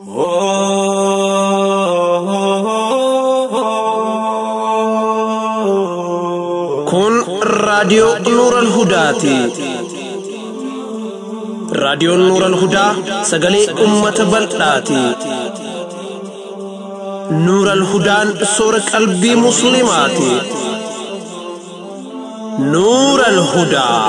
Kun raadiyoo Nuuran Hudaati. Raadiyoon Nuuran Hudaa sagalee uummata bal'aati. Nuuran Hudaan soora qalbii Musliimaati. Nuuran Hudaa.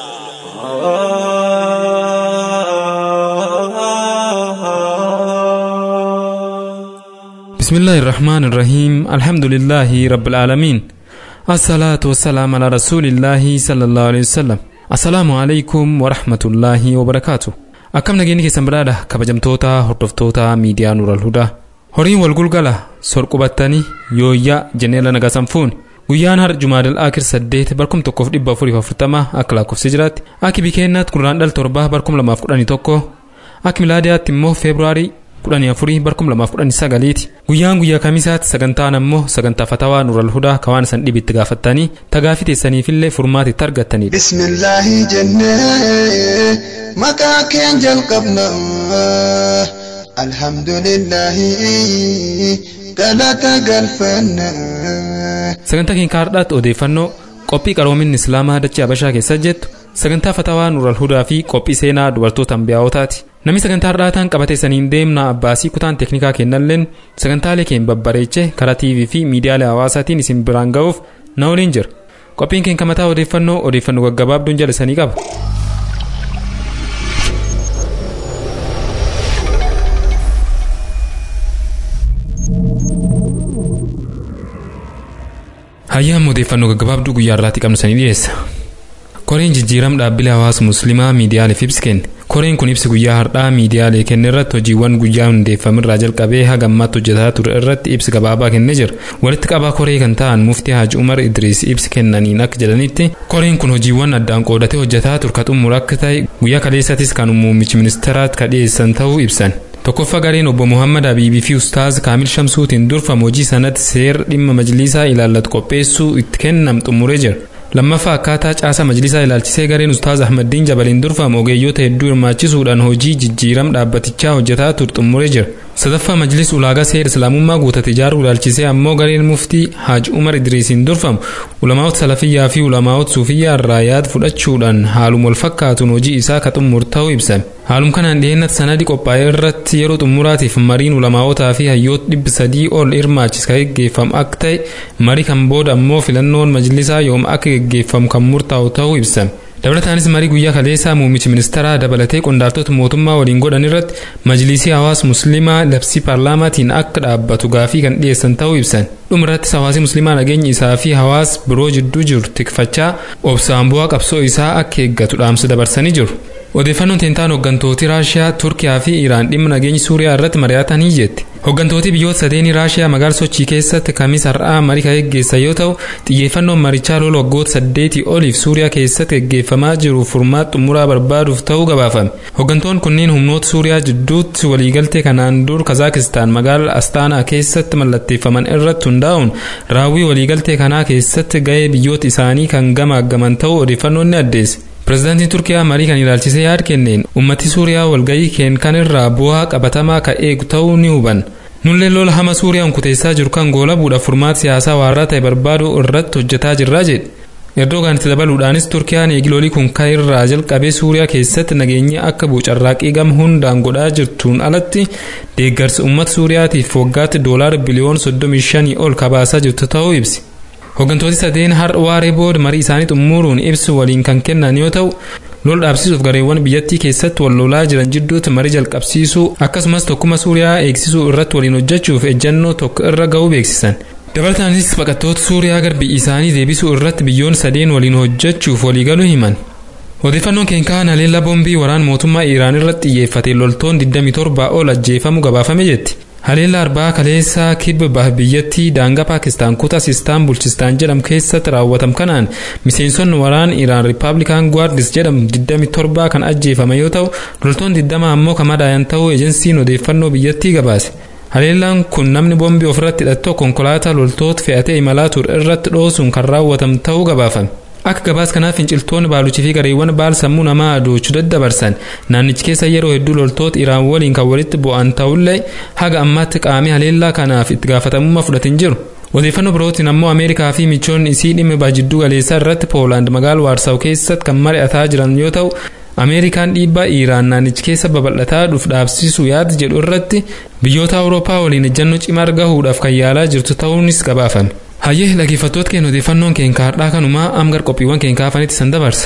بسم الله الرحمن الرحيم الحمد لله رب العالمين الصلاة والسلام على رسول الله صلى الله عليه وسلم السلام عليكم ورحمة الله وبركاته akkam nageenyi keessan badhaadha kabajamtoota hordoftoota miidiyaa nuural hudaa horiin wal gulgala sorqubattanii yooyyaa jenneela nagasan fuuni guyyaan har jumaadal akir saddeet barkum tokkoof dhibba afuriif afurtama akka lakkoofsi jiraatti akki bikeennaatti kuduraan dhal torba barkum lamaaf kudhanii tokko akka milaadiyaatti immoo feebruaarii kudhanii afurii barkum lamaaf kudhanii sagaliiti guyyaan guyyaa kamisaatti sagantaan ammoo sagantaa fatawaa nuural hudaa kawaan isan dhibitti gaafattanii tagaafii teessaniifillee furmaatitti argattanidha. bismillaahi jennee maqaa keen jalqabna alhamdulillaahi galata galfanna. sagantaa keenya kaardhaatti odeeffannoo qophii qaroomin islaamaa dachee habashaa keessa jettu sagantaa fatawaa nuural hudaa fi qophii seenaa dubartoota ambiyaa'ootaati namni sagantaa hardhaataan qabateessaniin deemna abbaasii kutaan teeknikaa kennalleen sagantaalee keenya babbareeche karaa tv fi miidiyaalee hawaasaatiin isin biraan ga'uuf na waliin jira qophiin keenya mataa odeeffannoo odeeffannoo gaggabaabduun jala isanii qaba. hayyaan odeeffannoo gaggabaabduu guyyaa irraatti qabnu sanii dhiyeessa. koreen jijjiiram dhaabbilee hawaasa musliimaa miidiyaaleef ibsi kenne koreen kun ibsi guyyaa hardhaa miidiyaalee kenne irratti hojiiwwan guyyaa hundeeffamirraa jalqabee haga ammaatti hojjetaa ture irratti ibsi gabaabaa kennee jira walitti qabaa koree kan ta'an muftii haji umar idriis ibsi kennaniin akka jedhanitti koreen kun hojiiwwan addaan qoodatee hojjetaa ture ka xumura akka ta'e guyyaa kaleessatis kan muummichi ministeeraatti ka dhiyeessan ta'uu ibsan tokkoffaa gareen obbo muhammad habiibii fi ustaaz kaamil shamsuutiin durfamu hojii sanatti seera dhimma majlisaa ilaallatu qopheessuu itti kennam xumuree jira lammaffaa akkaataa caasaa majlisaa ilaalchisee gareen ustaaz ahmaddiin jabaliin durfamu ogeeyyoota hedduu hirmaachisuudhaan hojii jijjiiram dhaabbatichaa hojjetaa ture xumuree jira sadaffaa majlis ulaagaa seera islaamummaa guutate ijaaruu ilaalchisee ammoo gareen muftii haaj umar idriisiin durfamu ulamaa'ota salafiyyaa fi ulamaa'ota suufiyyaa irraa yaada fudhachuudhaan haaluma wal fakkaatuun hojii isaa ka xumur ta'uu ibsame haalum kanaan dhiheenatti sanadi qophaa'ee irratti yeroo xumuraatiif mariin ulamaa'otaa fi hayyoota dhibbi sadii ol hirmaachis ka geggeeffamu akka ta'e marii kan booda ammoo filannoon majlisaa yoom akka geggeeffamu kan murtaa'u ta'uu ibsame dabalataanis marii guyyaa kaleessaa muummichi ministeeraa dabalatee qondaaltota mootummaa waliin godhan irratti majlisii hawaasa musliimaa labsii paarlaamaatiin akka dhaabbatu gaafii kan dhiyeessan ta'uu ibsan dhumarrattis hawaasi musliimaa nageenya isaa fi hawaasa biroo jidduu jiru tikfachaa obsaan bu'aa qabsoo isaa akka eeggatu dhaamsa dabarsanii jiru. odeeffannoon teentaan hooggantooti raashiyaa turkiyaa fi iraan dhimma nageenya suuriyaa irratti mari'atanii jetti hooggantooti biyyoota sadeenii raashiyaa magaala sochii keessatti kamis har'aa marii kan geggeessan yoo ta'u xiyyeeffannoon marichaa lola waggoota saddeetii oliif suuriyaa keessatti geggeeffamaa jiru furmaata xumuraa barbaaduuf ta'uu gabaafame hooggantoonni kunneen humnoota suuriyaa jidduutti waliigaltee kanaan dur kazaakistaan magaala astaanaa keessatti mallatteeffaman irratti hundaa'uun raawwii waliigaltee kanaa keessatti ga'ee biyyoota isaanii kan gamaaggaman ta'uu odeeffannoon ni addeesse pirezidaantiin turkiyaa marii kan ilaalchisee yaada kenneen ummati suuriyaa walgayii keen kan irraa bu'aa qabatamaa ka eegu ta'uu ni hubanna nullee lola hama suuriyaan kuteessaa jiru kan goolabuudhaaf furmaata siyaasaa waarraa ta'e barbaaduu irratti hojjetaa jirraa jedhe erdogaan itti dabaluudhaanis turkiyaan eegilolii kun kan irraa jalqabee suuriyaa keessatti nageenya akka buucarraaqii gam hundaan godhaa jirtuun alatti deeggarsa uummata suuriyaatiif waggaatti doolaara biliyoona 35 ol kabaasaa jirtu ta'uu ibsi hooggantooti sadeen har'a waaree booda marii isaanii xumuruun ibsu waliin kan kennan yoo ta'u lola dhaabsisuuf gareewwan biyyattii keessatti wal lolaa jiran jidduutti marii jalqabsiisuu akkasumas tokkuma suuriyaa eegsisuu irratti waliin hojjechuuf ejjannoo tokko irra ga'uu beeksisan dabalataanis baqattoota suuriyaa gara biyya isaanii deebisuu irratti biyyoon sadeen waliin hojjechuuf waliigaluu himan odeeffannoon keenyaa haleellaa boombii waraana mootummaa iiraan irratti xiyyeeffate loltoonni 27 ol ajjeefamuu gabaafame jetti haleellaa arbaa kaleessaa kibba biyyattii daangaa paakistaan kutaa sistaan bulchistaan jedhamu keessatti raawwatame kanaan miseensonni waraana iraan riippaabilikaan gwaardis jedhamu 27 kan ajjeefame yoo ta'u loltoonni 20 ammoo kan madaayan ta'uu ejensiin odeeffannoo biyyattii gabaase haleellaan kun namni boombii ofirratti hidhatee konkolaataa loltoota fe'atee imalaa ture irratti dhoosuun kan raawwatame ta'uu gabaafame akka gabaas kanaaf finciltoonni baaluchii fi gareewwan baal sammuu namaa adoochuu daddabarsan naannichi keessa yeroo hedduu loltoota iraan waliin kan walitti bu'an ta'ullee haga ammaatti qaamii haleellaa kanaaf itti gaafatamummaa fudhatin jiru. odeeffannoo birootiin ammoo ameerikaa fi michoonni isii dhimma jidduu galeessaa irratti poolaand magaalaa waarsaw keessatti kan mari'ataa jiran yoo ta'u ameerikaan dhiibbaa iiraan naannichi keessa babal'ataa dhuuf dhaabsisuu yaada jedhu irratti biyyoota awurooppaa waliin ejjannoo cimaa argahuudhaaf kan yaalaa jirtu ta'uunis gabaafame. hayyee dhaggeeffattoota keenya odeeffannoon keenya har'aa kanumaa amgar qophiiwwan keenya kaafanitti san dabarsa.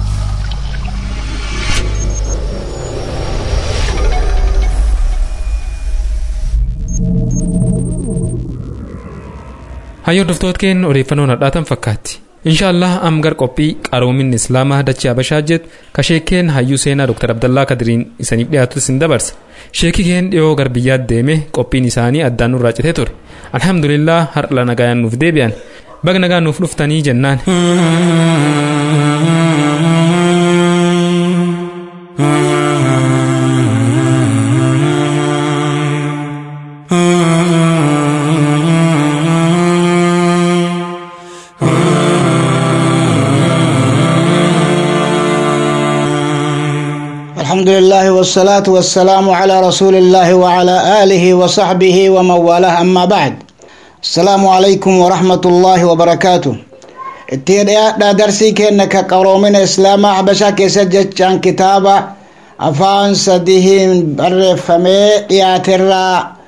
hayyee hordoftoota keenya odeeffannoon har'aatan fakkaatti. inshaallah amgar qophii qaroominni islaamaa dachee habashaa jedhu ka sheekeen hayyuu seenaa dr abdallaa kadiriin isaniif dhiyaatu isin dabarsa sheekii keen dhiyoo garbiyyaatti deeme qophiin isaanii addaan nurraa citee ture alhamdulillah har'a nagayaan nuuf deebi'an baga nagaa nuuf dhuftanii jennaan. الحمد لله والصلاة والسلام على رسول الله وعلى آله وصحبه ومن والاه أما بعد السلام عليكم ورحمة الله وبركاته اتيدا درسي كأنك قرومين إسلام حبشا كيسجد عن كتابة أفان سديه برفمي ياترا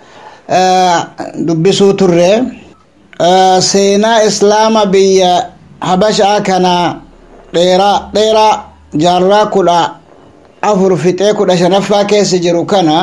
دبسو ترى سينا إسلام بي حبشا كان ديرا ديرا جارا كلا afur fixee kudha shanaffaa keessa jiru kana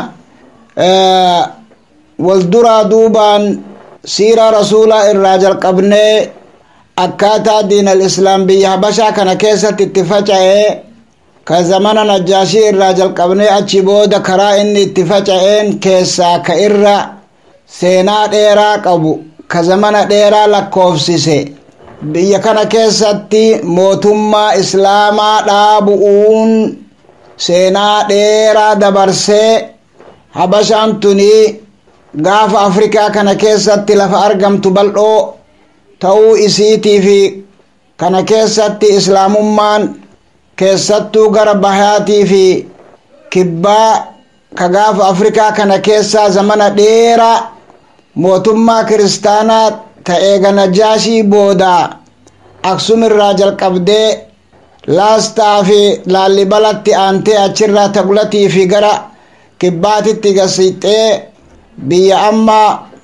wal duraa duubaan siiraa rasuulaa irraa jalqabnee akkaataa diinal islaam biyya habashaa kana keessatti itti faca'ee ka zamana najjaashii irraa jalqabnee achi booda karaa inni itti faca'een keessaa ka irra seenaa dheeraa qabu ka zamana dheeraa lakkoofsise biyya kana keessatti mootummaa islaamaa dhaabu'uun seenaa dheeraa dabarsee habashaan tuni gaafa afrikaa kana keessatti lafa argamtu bal'oo ta'uu isiitii fi kana keessatti islaamummaan keessattuu gara bahaatii fi kibbaa ka gaafa afrikaa kana keessaa zamana dheeraa mootummaa kiristaanaa ta'ee najaashii booda aksum irraa jalqabdee laastaa fi laallibalatti aantee achirraa tagulatii fi gara kibbaatitti gasixee biyya amma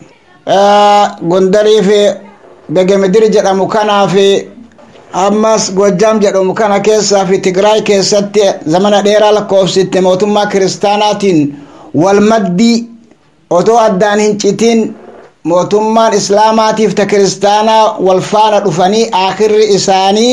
gondarii fi begemedir jedhamu kanaa fi ammas gojjaam jedhamu kana keessaa fi tigraay keessatti zamana dheeraa lakkoofsitte mootummaa kiristaanaatiin wal maddii otoo addaan hin citin mootummaan islaamaatiif ta kiristaanaa wal faana dhufanii aakirri isaanii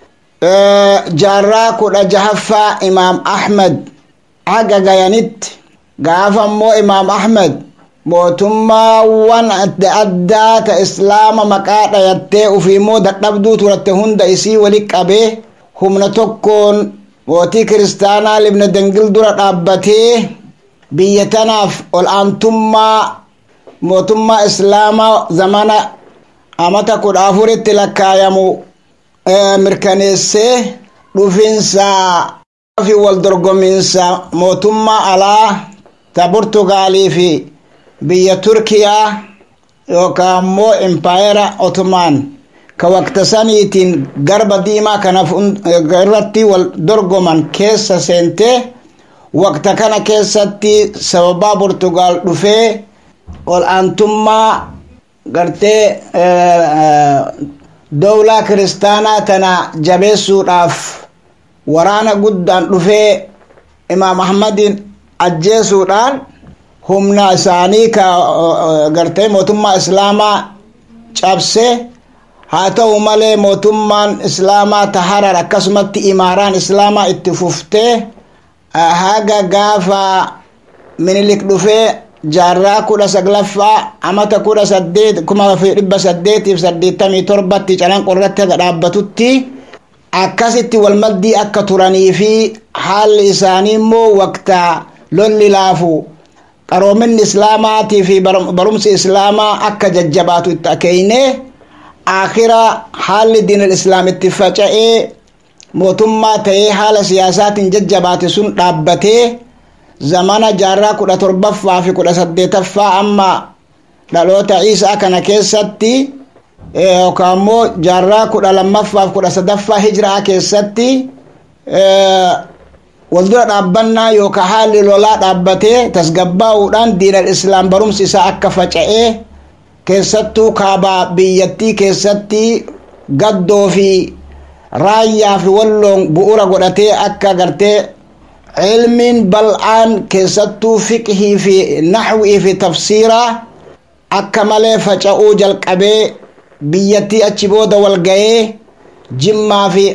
jaarraa kudha jahaffaa imaam ahmed haga gayanitti gaafa immoo imaam ahmed mootummaawwan adda addaa ta islaama maqaa dhayattee ufiimmoo dadhabduu turatte hunda isii wali qabee humna tokkoon mootii kiristaanaa libna dangil dura dhaabbatee biyya tanaaf ol aantummaa mootummaa islaamaa zamana amata kudha afuritti lakkaayamu mirkaneessee dhufinsa fi wal dorgominsa mootummaa alaa ta burtugaalii fi biyya turkiyaa yookaan immoo impaayera otomaan ka wakta saniitiin garba diimaa kana irratti wal dorgoman keessa seentee wakta kana keessatti sababaa burtugaal dhufee ol aantummaa gartee dowlaa kiristaanaa tana jabeessuudhaaf waraana guddaan dhufee imaam ahmadin ajjeesuudhaan humna isaanii ka gartee mootummaa islaamaa cabse haa ta'u malee mootummaan islaamaa taharar akkasumatti imaaraan islaamaa itti fuftee haga gaafa minilik dhufee jaarraa kudha saglaffaa amata kudha saddeet kuma fi dhibba saddeetiif saddeettamii torbatti calanqo irratti haga dhaabbatutti akkasitti walmaddii akka turanii fi haalli isaanii immoo wakta lolli laafu qaroominni islaamaatii fi barumsi islaamaa akka jajjabaatu itti akeeyne akhira haalli diinal islaam itti faca'ee mootummaa ta'ee haala siyaasaatiin jajjabaate sun dhaabbatee zamana jaarraa kudha torbaffaa fi kudha saddeetaffaa amma dhaloota isaa kana keessatti yookaan immoo jaarraa kudha lammaffaa fi kudha sadaffaa hijiraa keessatti waldura dhaabbannaa yookaan haalli lolaa dhaabbatee tasgabbaa'uudhaan diinal islaam barumsi isaa akka faca'ee keessattuu kaabaa biyyattii keessatti gaddoo fi raayyaa fi walloon bu'uura godhatee akka gartee ilmiin bal'aan keessattuu fiqhii fi naxwii fi tafsiiraa akka malee faca'uu jalqabee biyyattii achi booda wal ga'ee jimmaa fi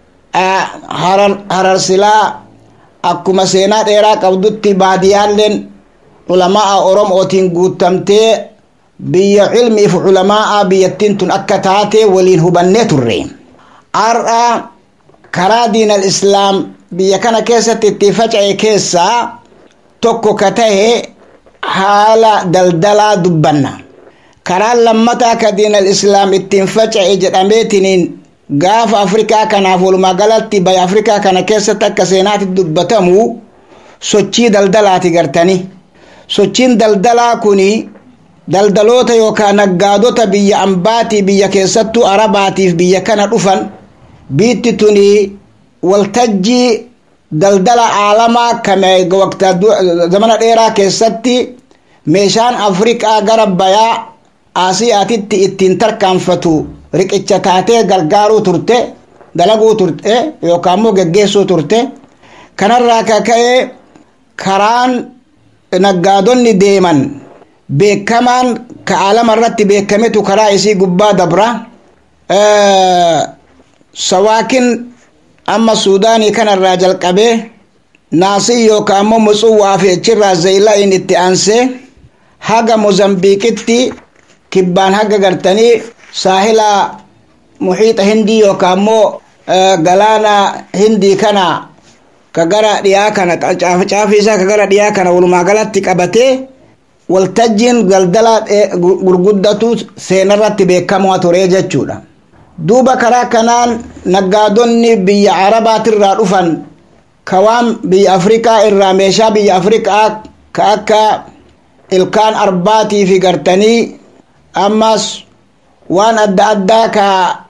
hararsilaa akkuma seenaa dheeraa qabdutti baadiyyaalleen ulamaa oromootiin guutamtee biyya ilmiif ulamaa biyyattiin tun akka taate waliin hubannee turre har'a karaa diinal islaam biyya kana keessatti itti faca'e keessaa tokko ka tahe haala daldalaa dubbanna karaan lammataa ka diinal islaam ittiin faca'e jedhameetiniin gaafa afrikaa kanaaf walumaa galatti baya afrikaa kana keessatti akka seenaatti dubbatamu sochii daldalaati gartani sochiin daldalaa kuni daldaloota yookaan naggaadota biyya ambaatii biyya keessattuu arabaatiif biyya kana dhufan biitti tuni waltajjii daldala aalamaa kame waqta zamana dheeraa keessatti meeshaan afrikaa gara bayaa aasiyaatitti ittiin tarkaanfatu riqicha taatee gargaaruu turte dalaguu turte yookaan immoo geggeessuu turte kanarraa ka ka'e karaan naggaadonni deeman beekamaan ka aalama irratti beekametu karaa isii gubbaa dabra sawaakin amma suudaanii kanarraa jalqabee naasii yookaan immoo mutsuwaa fi achirraa zeeyila'iin itti aansee haga mozambiiqitti kibbaan haga gartanii saahila muhiixa hindii yookaan immoo galaana hindii kana ka gara dhiyaa kana caafii isaa ka gara dhiyaa kana walumaa galatti qabatee waltajjiin daldala gurguddatu seenarratti beekamaa ture jechuudha duuba karaa kanaan naggaadonni biyya arabaatirraa dhufan ka waan biyya afrikaa irraa meeshaa biyya afrikaa ka akka ilkaan arbaatii fi gartanii ammas waan adda addaa ka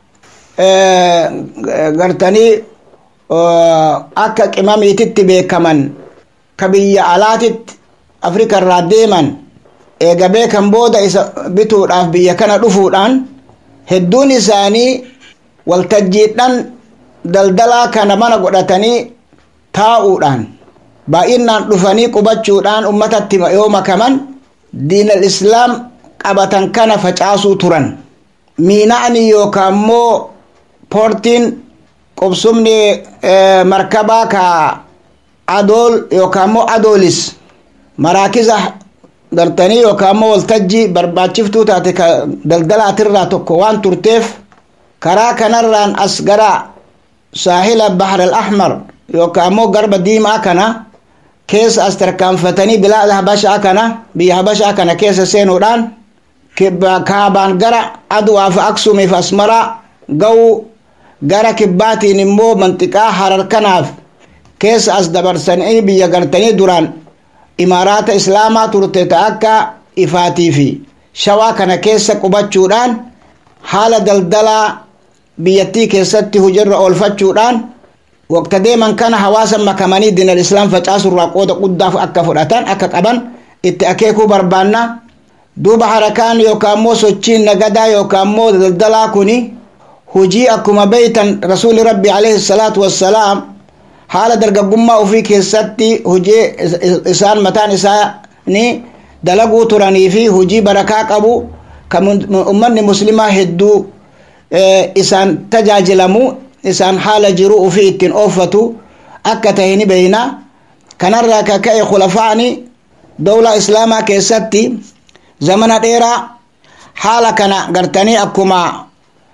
gartanii akka qimamiititti beekaman ka biyya alaatitti afrika irraa deeman eega beekan booda isa bituudhaaf biyya kana dhufuudhaan hedduun isaanii waltajjiidhaan daldalaa kana mana godhatanii taa'uudhaan baay'inaan dhufanii qubachuudhaan ummatatti yoo makaman diinal islaam qabatan kana facaasuu turan miina'ani yookaan immoo poortiin qubsumni markabaa ka adool yookaan immoo adoolis maraakiza gartanii yookaan immoo waltajjii barbaachiftuu taate ka daldalaatirraa tokko waan turteef karaa kanarraan as gara saahila bahar al ahmar yookaan immoo garba diimaa kana keessa as tarkaanfatanii bilaada habashaa kana biyya habashaa kana keessa seenuudhaan kaabaan gara aduwaa fi aksuumii fi asmaraa ga'uu gara kibbaatiin immoo manxiqaa harar kanaaf keessa as dabarsanii biyya gartanii duraan imaaraata islaamaa turte ta akka ifaatii fi shawaa kana keessa qubachuudhaan haala daldalaa biyyattii keessatti hujirra oolfachuudhaan waqta deeman kana hawaasa makamanii diinal islaam facaasurraa qooda guddaa akka fudhatan akka qaban itti akeekuu barbaanna duuba harakaan yookaan immoo sochiin nagadaa yookaan immoo daldalaa kuni hujii akkuma beeytan rasuuli rabbi alayhi salaatu wassalaam haala dargaggummaa ofii keessatti hujii isaan mataan isaanii dalaguu turanii fi hujii barakaa qabu kan ummanni muslimaa hedduu isaan tajaajilamu isaan haala jiruu ofii ittiin oofatu akka tahe ni beeyna kanarraa ka ka'e khulafaani dowla islaamaa keessatti zamana dheeraa haala kana gartanii akkuma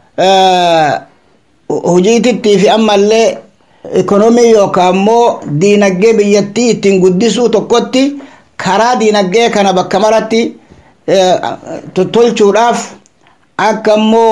hojiitittii fi ammallee ikonomii yookaan immoo diinagdee biyyattii ittiin guddisuu tokkotti karaa diinagdee kana bakka maratti tottolchuudhaaf akka immoo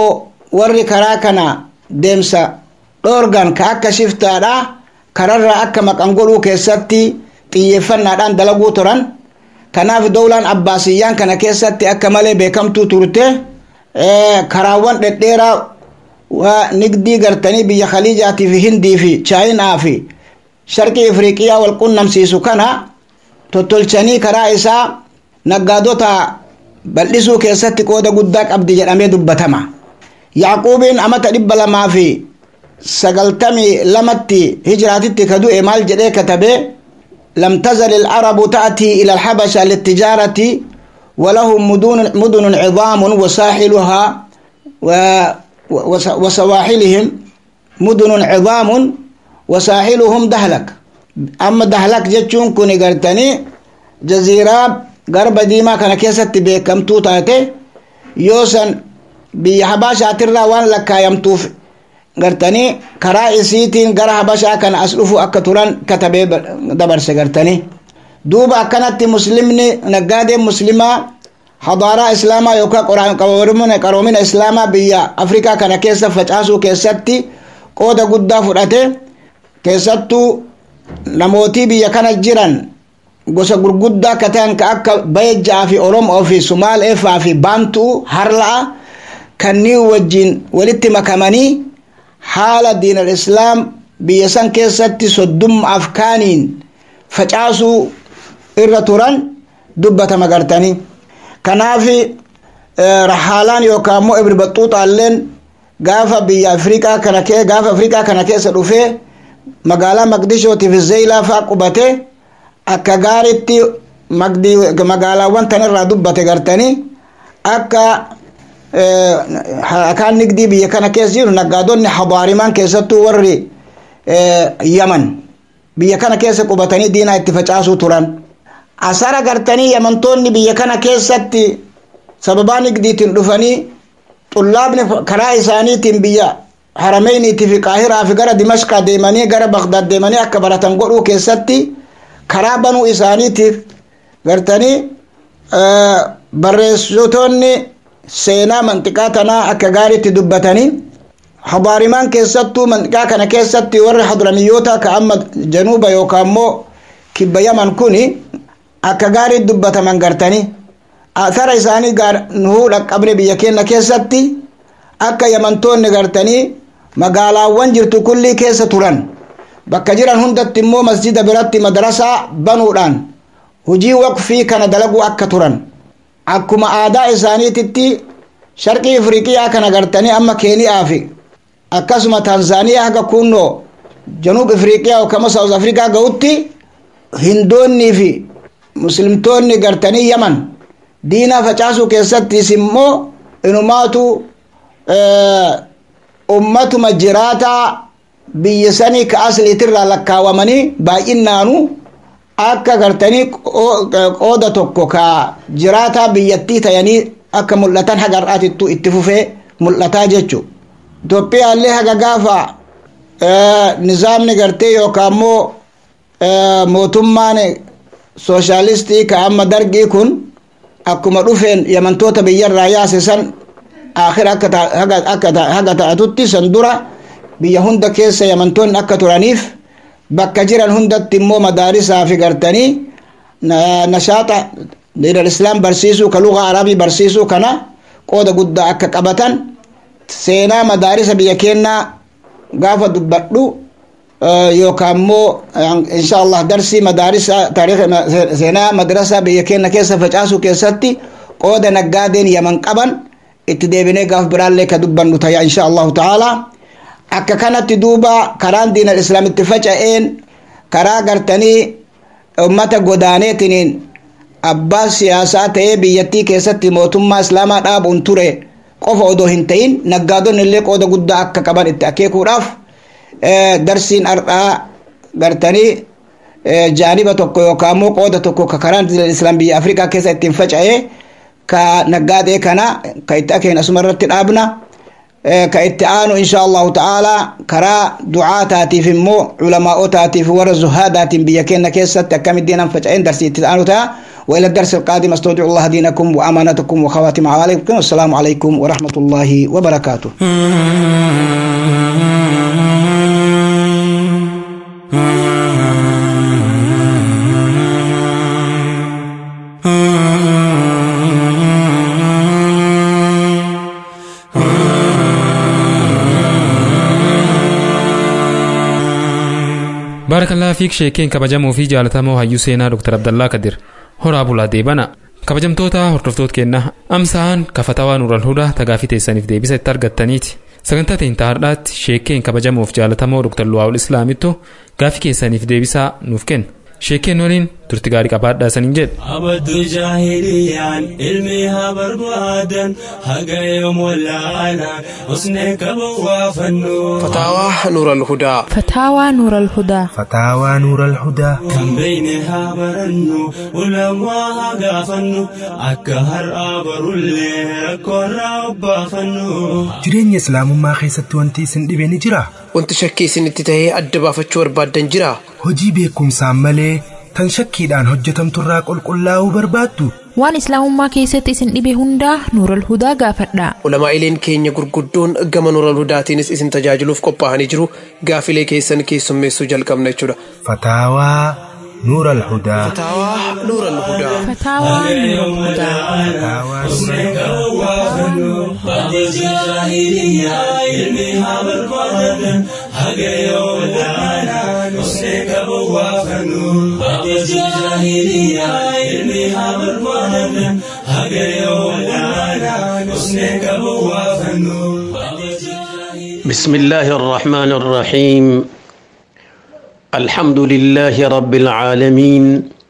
warri karaa kana deemsa dhoorgan ka akka shiftaadha kararraa akka maqan godhuu keessatti xiyyeeffannaadhaan dalaguu turan kanaaf dowlaan abbaasiyyaan kana keessatti akka malee beekamtuu turte karaawwan dhedheeraa waa nigdii gartanii biyya khaliijaatii fi hindii fi chaayinaa fi sharqii afriiqiyaa wal qunnamsiisu kana tottolchanii karaa isaa naggaadota bal'isuu keessatti qooda guddaa qabdi jedhamee dubbatama yaaquubiin amata dhibba lamaa fi sagaltamii lamatti hijiraatitti ka du'e maal jedhee katabe لم تزل العرب تأتي إلى الحبشة للتجارة ولهم مدن, مدن عظام وساحلها و وسواحلهم مدن عظام وساحلهم دهلك أما دهلك جتشون كوني قرتني جزيرة غرب ديما كان كيست بكم توتاتي يوسن بحباشة ترى وان لك يمتوف gartanii karaa isiitiin gara habashaa kana as dhufu akka turan katabee dabarse gartanii duuba akkanatti muslimni naggaadeen muslimaa hadaaraa islaamaa yookaan qaroomina islaamaa biyya afrikaa kana keessa facaasuu keessatti qooda guddaa fudhate keessattuu namootii biyya kana jiran gosa gurguddaa akka ta'an ka akka bayejjaa fi oromoo fi sumaaleefaa fi baantuu harla'a kanneen wajjin walitti makamanii haala diin al-islaam biyya san keessatti soddumma afkaaniin facaasuu irra turan dubbatama gartanii kanaaf rahaalaan yookaan immoo ibri baxuuxaalleen gaafa biyya afrikaa kana kee gaafa afrikaa kana keessa dhufee magaalaa maqdishootii fi zeeyilaa faa qubate akka gaaritti magaalaawwan tanirraa dubbate gartanii akka akaan nigdii biyya kana keessa jiru naggaadonni hadaarimaan keessattuu warri yaman biyya kana keessa qubatanii diinaa itti facaasuu turan asara gartanii yamantoonni biyya kana keessatti sababaa nigdiitiin dhufanii xullaabni karaa isaaniitiin biyya harameyniitii fi qaahiraa fi gara dimashqaa deemanii gara bagdaad deemanii akka baratan godhuu keessatti karaa banuu isaaniitiif gartanii barreessitoonni seenaa manxiqaa tanaa akka gaariitti dubbatanii hadaarimaan keessattuu manxiqaa kana keessatti warri hadramiyyoota ka amma januuba yookaan immoo kibba yaman kuni akka gaariitti dubbataman gartanii athara isaanii nuhuu dhaqqabne biyya keenya keessatti akka yamantoonni gartanii magaalaawwan jirtu kullii keessa turan bakka jiran hundatti immoo masjida biratti madarasaa banuudhaan hujii waqfii kana dalaguu akka turan akkuma aadaa isaaniititti sharqii afriiqiyaa kana gartanii amma keeniyaa fi akkasuma tanzaaniyaa haga kunnoo januub afriiqiyaa yookaan saawuz afriikaa ga'utti hindoonnii fi muslimtoonni gartanii yaman diinaa facaasuu keessattis immoo inumaatu ummatuma jiraataa biyya sanii ka asliitirraa lakkaawamanii baay'inaanu akka gartanii qooda tokko ka jiraataa biyyattii tayanii akka mul'atan haga har'aatittu itti fufee mul'ataa jechu itoophiyaallee haga gaafa nizaamni gartee yookaan immoo mootummaan sooshaalistii ka amma dargii kun akkuma dhufeen yamantoota biyyarraa yaase san akhira haga ta'atutti san dura biyya hunda keessa yamantoonni akka turaniif bakka jiran hundatti immoo madaarisaa fi gartanii nashaaxa diinal islaam barsiisuu ka lugaa arabii barsiisuu kana qooda guddaa akka qabatan seenaa madaarisa biyya keenyaa gaafa dubbadhu yookaan immoo insha allah darsii madaarisa taariikh seenaa madrasaa biyya keenya keessa facaasuu keessatti qooda naggaadeen yaman qaban itti deebinee gaaf biraallee ka dubbannu taya insha allahu ta'ala akka kanatti duuba karaan diinal islaam itti faca'een karaa gartanii ummata godaaneetiniin abbaa siyaasaa ta'ee biyyattii keessatti mootummaa islaamaa dhaabuun ture qofa odoo hin ta'in naggaadonni illee qooda guddaa akka qaban itti akeekuudhaaf darsiin ardhaa gartanii jaaniba tokko yookaan immoo qooda tokko ka karaan diinal islaam biyya afrikaa keessa ittiin faca'ee ka naggaadee kana ka itti akeen asuma irratti dhaabna ka itti aanu insha allahu ta'ala karaa ducaataatiif immoo culamaa'otaatiif warra zuhaadaatiin biyya keenya keessatti akkamitti diinan faca'een darsii itti aanu ta'a وإلى الدرس القادم أستودع الله دينكم وأمانتكم وخواتم أعمالكم والسلام عليكم ورحمة الله وبركاته baarakallaa fiik sheekeen kabajamoo fi jaalatamoo hayyuu seenaa dr abdallaa kadir horaa bulaa deebana kabajamtoota hordoftoota keenna amsaan kafatawaa nuural hudaa tagaafii teessaniif deebisa itti argattaniiti sagantaa teentaa har'aatti sheekeen kabajamoof jaalatamoo dr luwaa'ul islaamittu gaafii keessaniif deebisaa nuuf kenna sheekeen waliin turti gaarii qabaadhaa saniin jedhe abaddu jaahiliyaan ilmi haa barbaadan haga yoom wallaalaan usnee qaban waa fannu فتاوى نور الهدى فتاوى نور الهدى فتاوى نور الهدى kan beeyne haa barannu ulamaa haa gaafannu akka har'aa barullee rakkoorraa obbaafannu jireenya islaamummaa keessatti wanti isin dhibe ni jira wanti shakkii isinitti tahee adda baafachuu barbaaddan jira hojii beekumsaan malee tan shakkiidhaan hojjetamturraa qulqullaa'uu barbaaddu waan islaamummaa keessatti isin dhibe hundaa nuural hudaa gaafadha ulamaa'ileen keenya gurguddoon gama nuural hudaatiinis isin tajaajiluuf qophaa'anii jiru gaafilee keessan keessummeessuu jalqabna jechuudha fataawaa nuur alhudaa فتاوى نور الهدى فتاوى نور الهدى fataawaa nuur abaddu jaahiliyaan ilmi haa barbaadan haga yoom wallaalaan usnee qaban waa fannu abaddu jaahiliyaan ilmi haa barbaadan haga yoom wallaalaan usnee qaban waa fannu بسم الله الرحمن الرحيم الحمد لله رب العالمين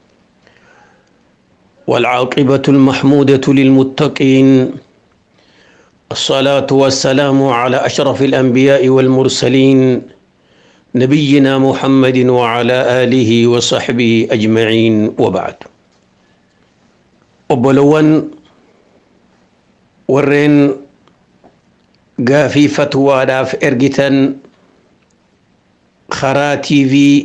والعاقبة المحمودة للمتقين الصلاة والسلام على أشرف الأنبياء والمرسلين نبينا محمد وعلى آله وصحبه أجمعين وبعد وبلون ورين gaafii fatwaadhaaf ergitan karaa tiivii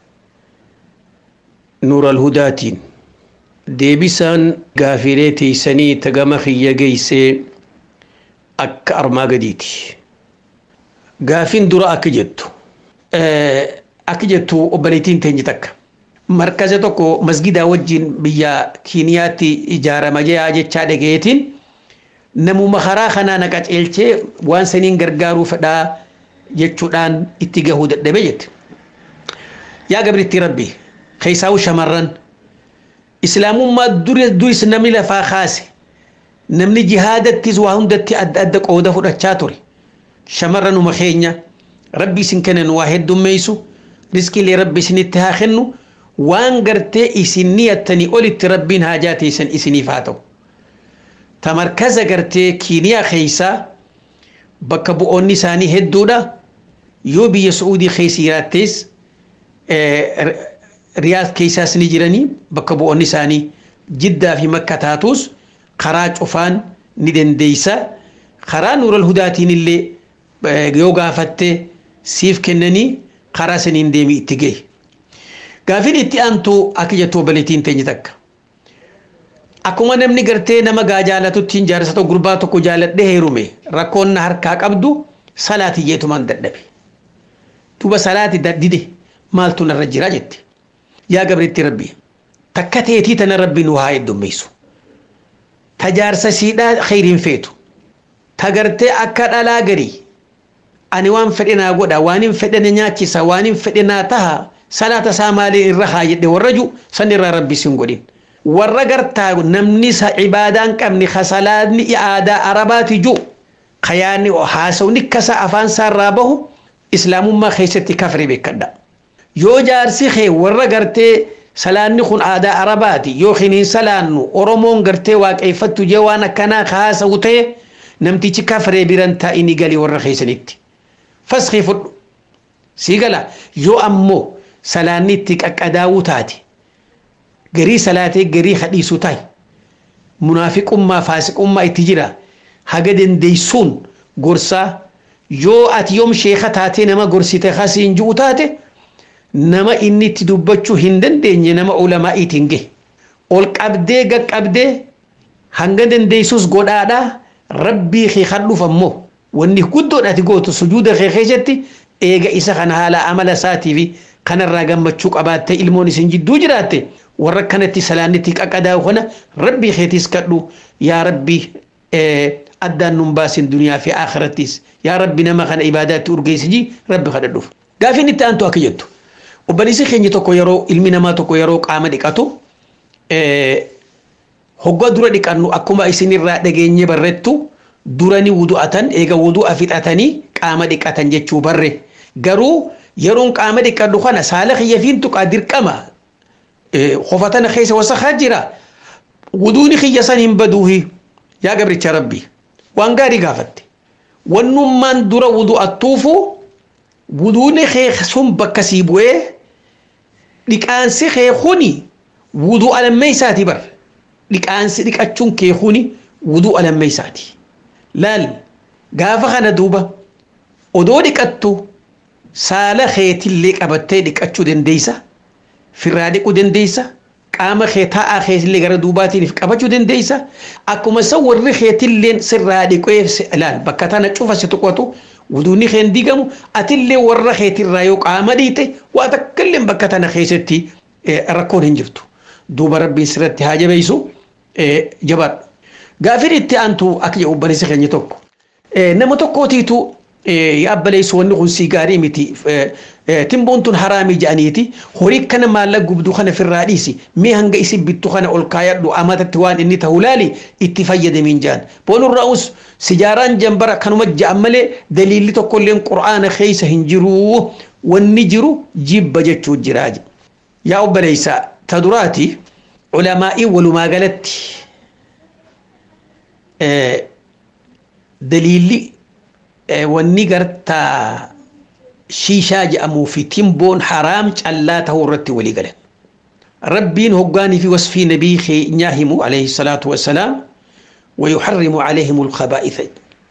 nuural hudaatiin deebisaan gaafilee teeysanii tagama kiyya geeysee akka armaa gadiiti gaafin dura akka jettu akka jettu obboleettiin teenye takka markaza tokko masgidaa wajjin biyya kiiniyaatti ijaarama jechaa dhageetiin namuma karaa kanaa na qaceelchee waan saniin gargaaruu fedhaa jechuudhaan itti gahuu dadhabe jette. Yaa gabriitti rabbi keessaa'u shamarran islaamummaa duris namni lafaa kaase namni jihaadattis waa hundatti adda adda qooda fudhachaa ture. Shamarranuma keenya rabbi isin kennan waa heddummeessu riskiilee rabbi isinitti haa kennu waan gartee isin niyattanii olitti rabbiin haajaa teessan isiniif haa ta'u. tamarkaza gartee kiiniyaa keeysaa bakka bu'oonni isaanii hedduudha yoo biyya su'uudii keessa jiraattees riyaad keessaas ni jiranii bakka bu'oonni isaanii jiddaa fi makka taatuus karaa cufaan ni dandeeysa karaa nuural hudaatiin illee yoo gaafatte siif kennanii karaa saniin deemi itti gahe gaafin itti aantu akka jettu obboleettiin teenye takka akkuma namni gartee nama gaa jaalatutti jaarsa tokko gurbaa tokko jaaladhe heerume rakkoon na harkaa qabdu salaati jeetumaan dadhabe duuba salaati dide maaltu narra jira jette yaa gabriitti rabbi takka teetii tana rabbi nu haa heddummeessu ta jaarsa siidhaa kheyriin feetu ta gartee akka dhalaa garii ani waan fedhe naa godha waan hin fedhe na nyaachisa waan hin fedhe naa taha salaata isaa maaliin irra haa jedhe warra ju san irraa rabbi sin godhin warra gartaa namni sa cibaadaan qabni kasalaadni aadaa arabaati ju kayaanni haasawni kasa afaan saarraa bahu islaamummaa keessatti kafre beekadha yoo jaarsi kee warra gartee salaanni kun aadaa arabaati yookiin hin salaannu oromoon gartee waaqeeffattu jee waan akkanaa haasawu ta'e namtichi kafree biran taa'ini galii warra keessanitti faskii fudhu sii gala yoo ammoo salaanni itti qaqqadaawuu taate garii salaatee garii hadhiisu ta'i munaafiqummaa faasiqummaa itti jira haga dandeeysuun gorsaa yoo ati yoom sheeka taatee nama gorsite kasiin ji'u taate nama inni itti dubbachuu hin dandeenye nama ulamaa'iitiin gahe ol qabdee gaqqabdee hanga dandeessus godhaadha rabbii kee kadhuuf ammoo wanni guddoodhaati gootu sujuuda kee keessatti eega isa kana haala amala isaatii fi kanarraa gammachuu qabaattee ilmoon isin jidduu jiraatte warra kanatti salaannitti qaqqadaa'u kana rabbii keetiis kadhu yaa rabbii addaan nun baasin duniyaa fi akhirattis yaa rabbi nama kana ibaadaatti urgeessiji rabbi kadhadhuuf. Gaafiin itti aantu akka jettu obboleessi keenya tokko yeroo ilmi namaa tokko yeroo qaama dhiqatu hoggaa dura dhiqannu akkuma isinirraa dhageenye barrettu durani wudu'atan eega wudu'a fixatanii qaama dhiqatan jechuu barre garuu yeroon qaama dhiqadhu kana saala kiyya fiin tuqaa dirqama hofatana keessa wasakaa jira wuduuni kiyya san hin baduuhi yaa gabricha rabbi waan gaarii gaafatte wannummaan dura wudu'attuufu wuduuni kee sun bakka sii bu'ee dhiqaansi kee kuni wudu'a lammeeysaati bar dhiqaansi dhiqachuun kee kuni wudu'a lammeeysaati laal gaafa kana duuba odoo dhiqattu saala keetillee qabattee dhiqachuu dandeeysa firraa dhiquu dandeeysa qaama kee taa'aa keetillee gara duubaatiiniif qabachuu dandeeysa akkuma isa warri keetilleen sirraa dhiqee laal bakka tana cufa si tuqatu wuduunni kee hin digamu atillee warra keetirraa yoo qaama dhiite waa takkallee bakka tana keessatti rakkoon hin jirtu duuba rabbiin sirratti haa jabeessu jabaadhu gaafin itti aantu akka jedhu obboleessi keenya tokko nama tokkootiitu yaabbaleysu wanni kun sii gaarii miti timboon tun haraamii jedhaniiti horii kana maallaqa gubduu kana firraa dhiisi mee hanga isin bittu kana ol kaayadhu amatatti waan inni ta'u laali itti fayyadamiin jedhan boonurraa'us sijaaraan jambara kanuma ja'an malee daliilli tokkolleen qura'aana keessa hin jiru wanni jiru jibba jechuu jiraa yaa obboleeysa ta duraati ulamaa'ii walumaa galatti daliilli wanni gartaa shiishaa jedhamuu fi timboon haraam callaa ta'uu irratti walii galan. Rabbiin hoggaanii fi wasfii nabii keenyaa himu alayhi salaatu wassalaam ويحرم عليهم الخبائث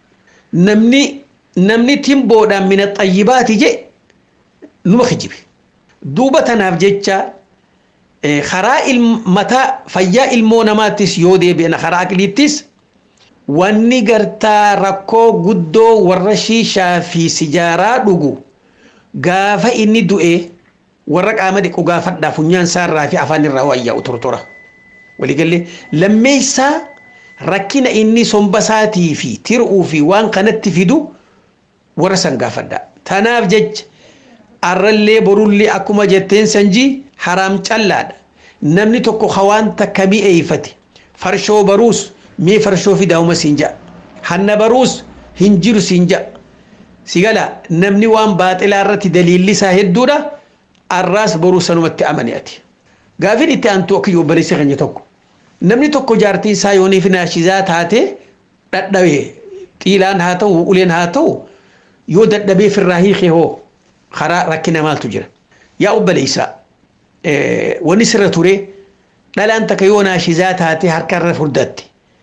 نمني نمني تيمبودا من الطيبات جي نما خجب دوبة نافجتشا خراء المتا فيا المونماتس يودي بين خراء كليتس wanni gartaa rakkoo guddoo warra shiishaa fi sijaaraa dhugu gaafa inni du'e warra qaama dhiqu gaafadhaa funyaan isaarraa fi afaan irraa wayyaa'u tortora. Waliigallee lammeessaa rakkina inni somba isaatii fi tir'uu fi waan kanatti fidu warra san gaafadhaa. Tanaaf jecha arrallee borullee akkuma jetteen sanjii haraam callaadha. Namni tokko hawaan takka mi'eeffate farshoo baruus mee farshoo fidaa'uma siin ja'a. Hanna baruus hin jiru siin ja'a. Si gala namni waan baaxilaa irratti daliilli isaa hedduudha. Arraas boruu sanumatti amani ati. Gaafin itti aantu akka obboleessi keenya tokko. Namni tokko jaartiin isaa yooniif naashizaa taate dhadhabee xiilaan haa ta'u uleen haa ta'u yoo dadhabee firraa hiikee hoo karaa rakkina maaltu jira. Yaa obboleessaa wanni sirra ture dhalaan takka yoo naashizaa taate harkarra furdatti.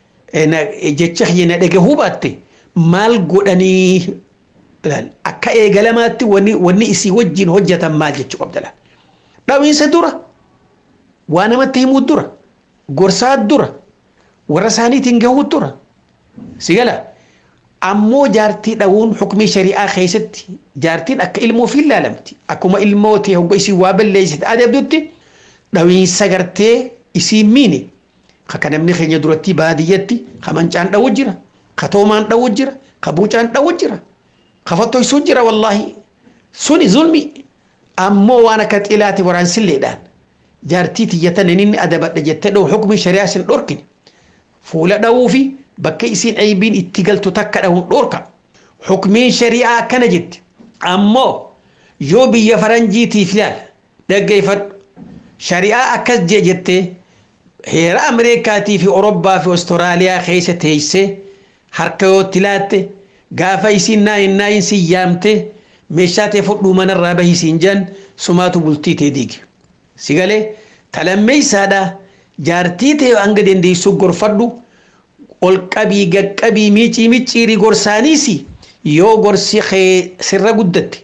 jecha na dhage hubatte maal godhanii akka eegalamaatti wanni isii wajjin hojjetan maal jechuu qabdala. Dhawiinsa dura waa namatti himuu dura gorsaa dura warra isaaniitiin gahuu dura si gala ammoo jaartii dhawuun hukumii shari'aa keessatti jaartiin akka ilmoo fi ilaalamti akkuma ilmoo ta'e hogga isii waa balleessite adabdutti dhawiinsa gartee isii miini. ka namni keenya duratti baadiyyatti ka mancaan dhawu jira ka toomaan dhawu jira ka buucaan dhawu jira ka fattoysuu jira wallaahi suni zulmi ammoo waan akka xilaati waraansilleedhaan jaartii tiyyatan inni adabadha jettee dhawu hukumii shari'aa sin dhorkine fuula dhawuu fi bakka isiin aybiin itti galtu takka dhawuun dhorka hukumiin shari'aa akkana jetti ammoo yoo biyya faranjiitiif yaala dhaggeeffadhu shari'aa akkas jee jettee heera ameerikaatii fi orobbaa fi ostiraaliyaa keessa teessee harka yootti laatte gaafa isiin naayin naayin si yaamte meeshaa ta'e fudhuu manarraa bahii siin jan sumaatu bultii ta'e diige. Si galee talammeessaadha jaartii ta'e hanga dandeessu gorfadhu ol qabii gaqqabii miicii micciirii gorsaaniis yoo gorsi sirra guddatte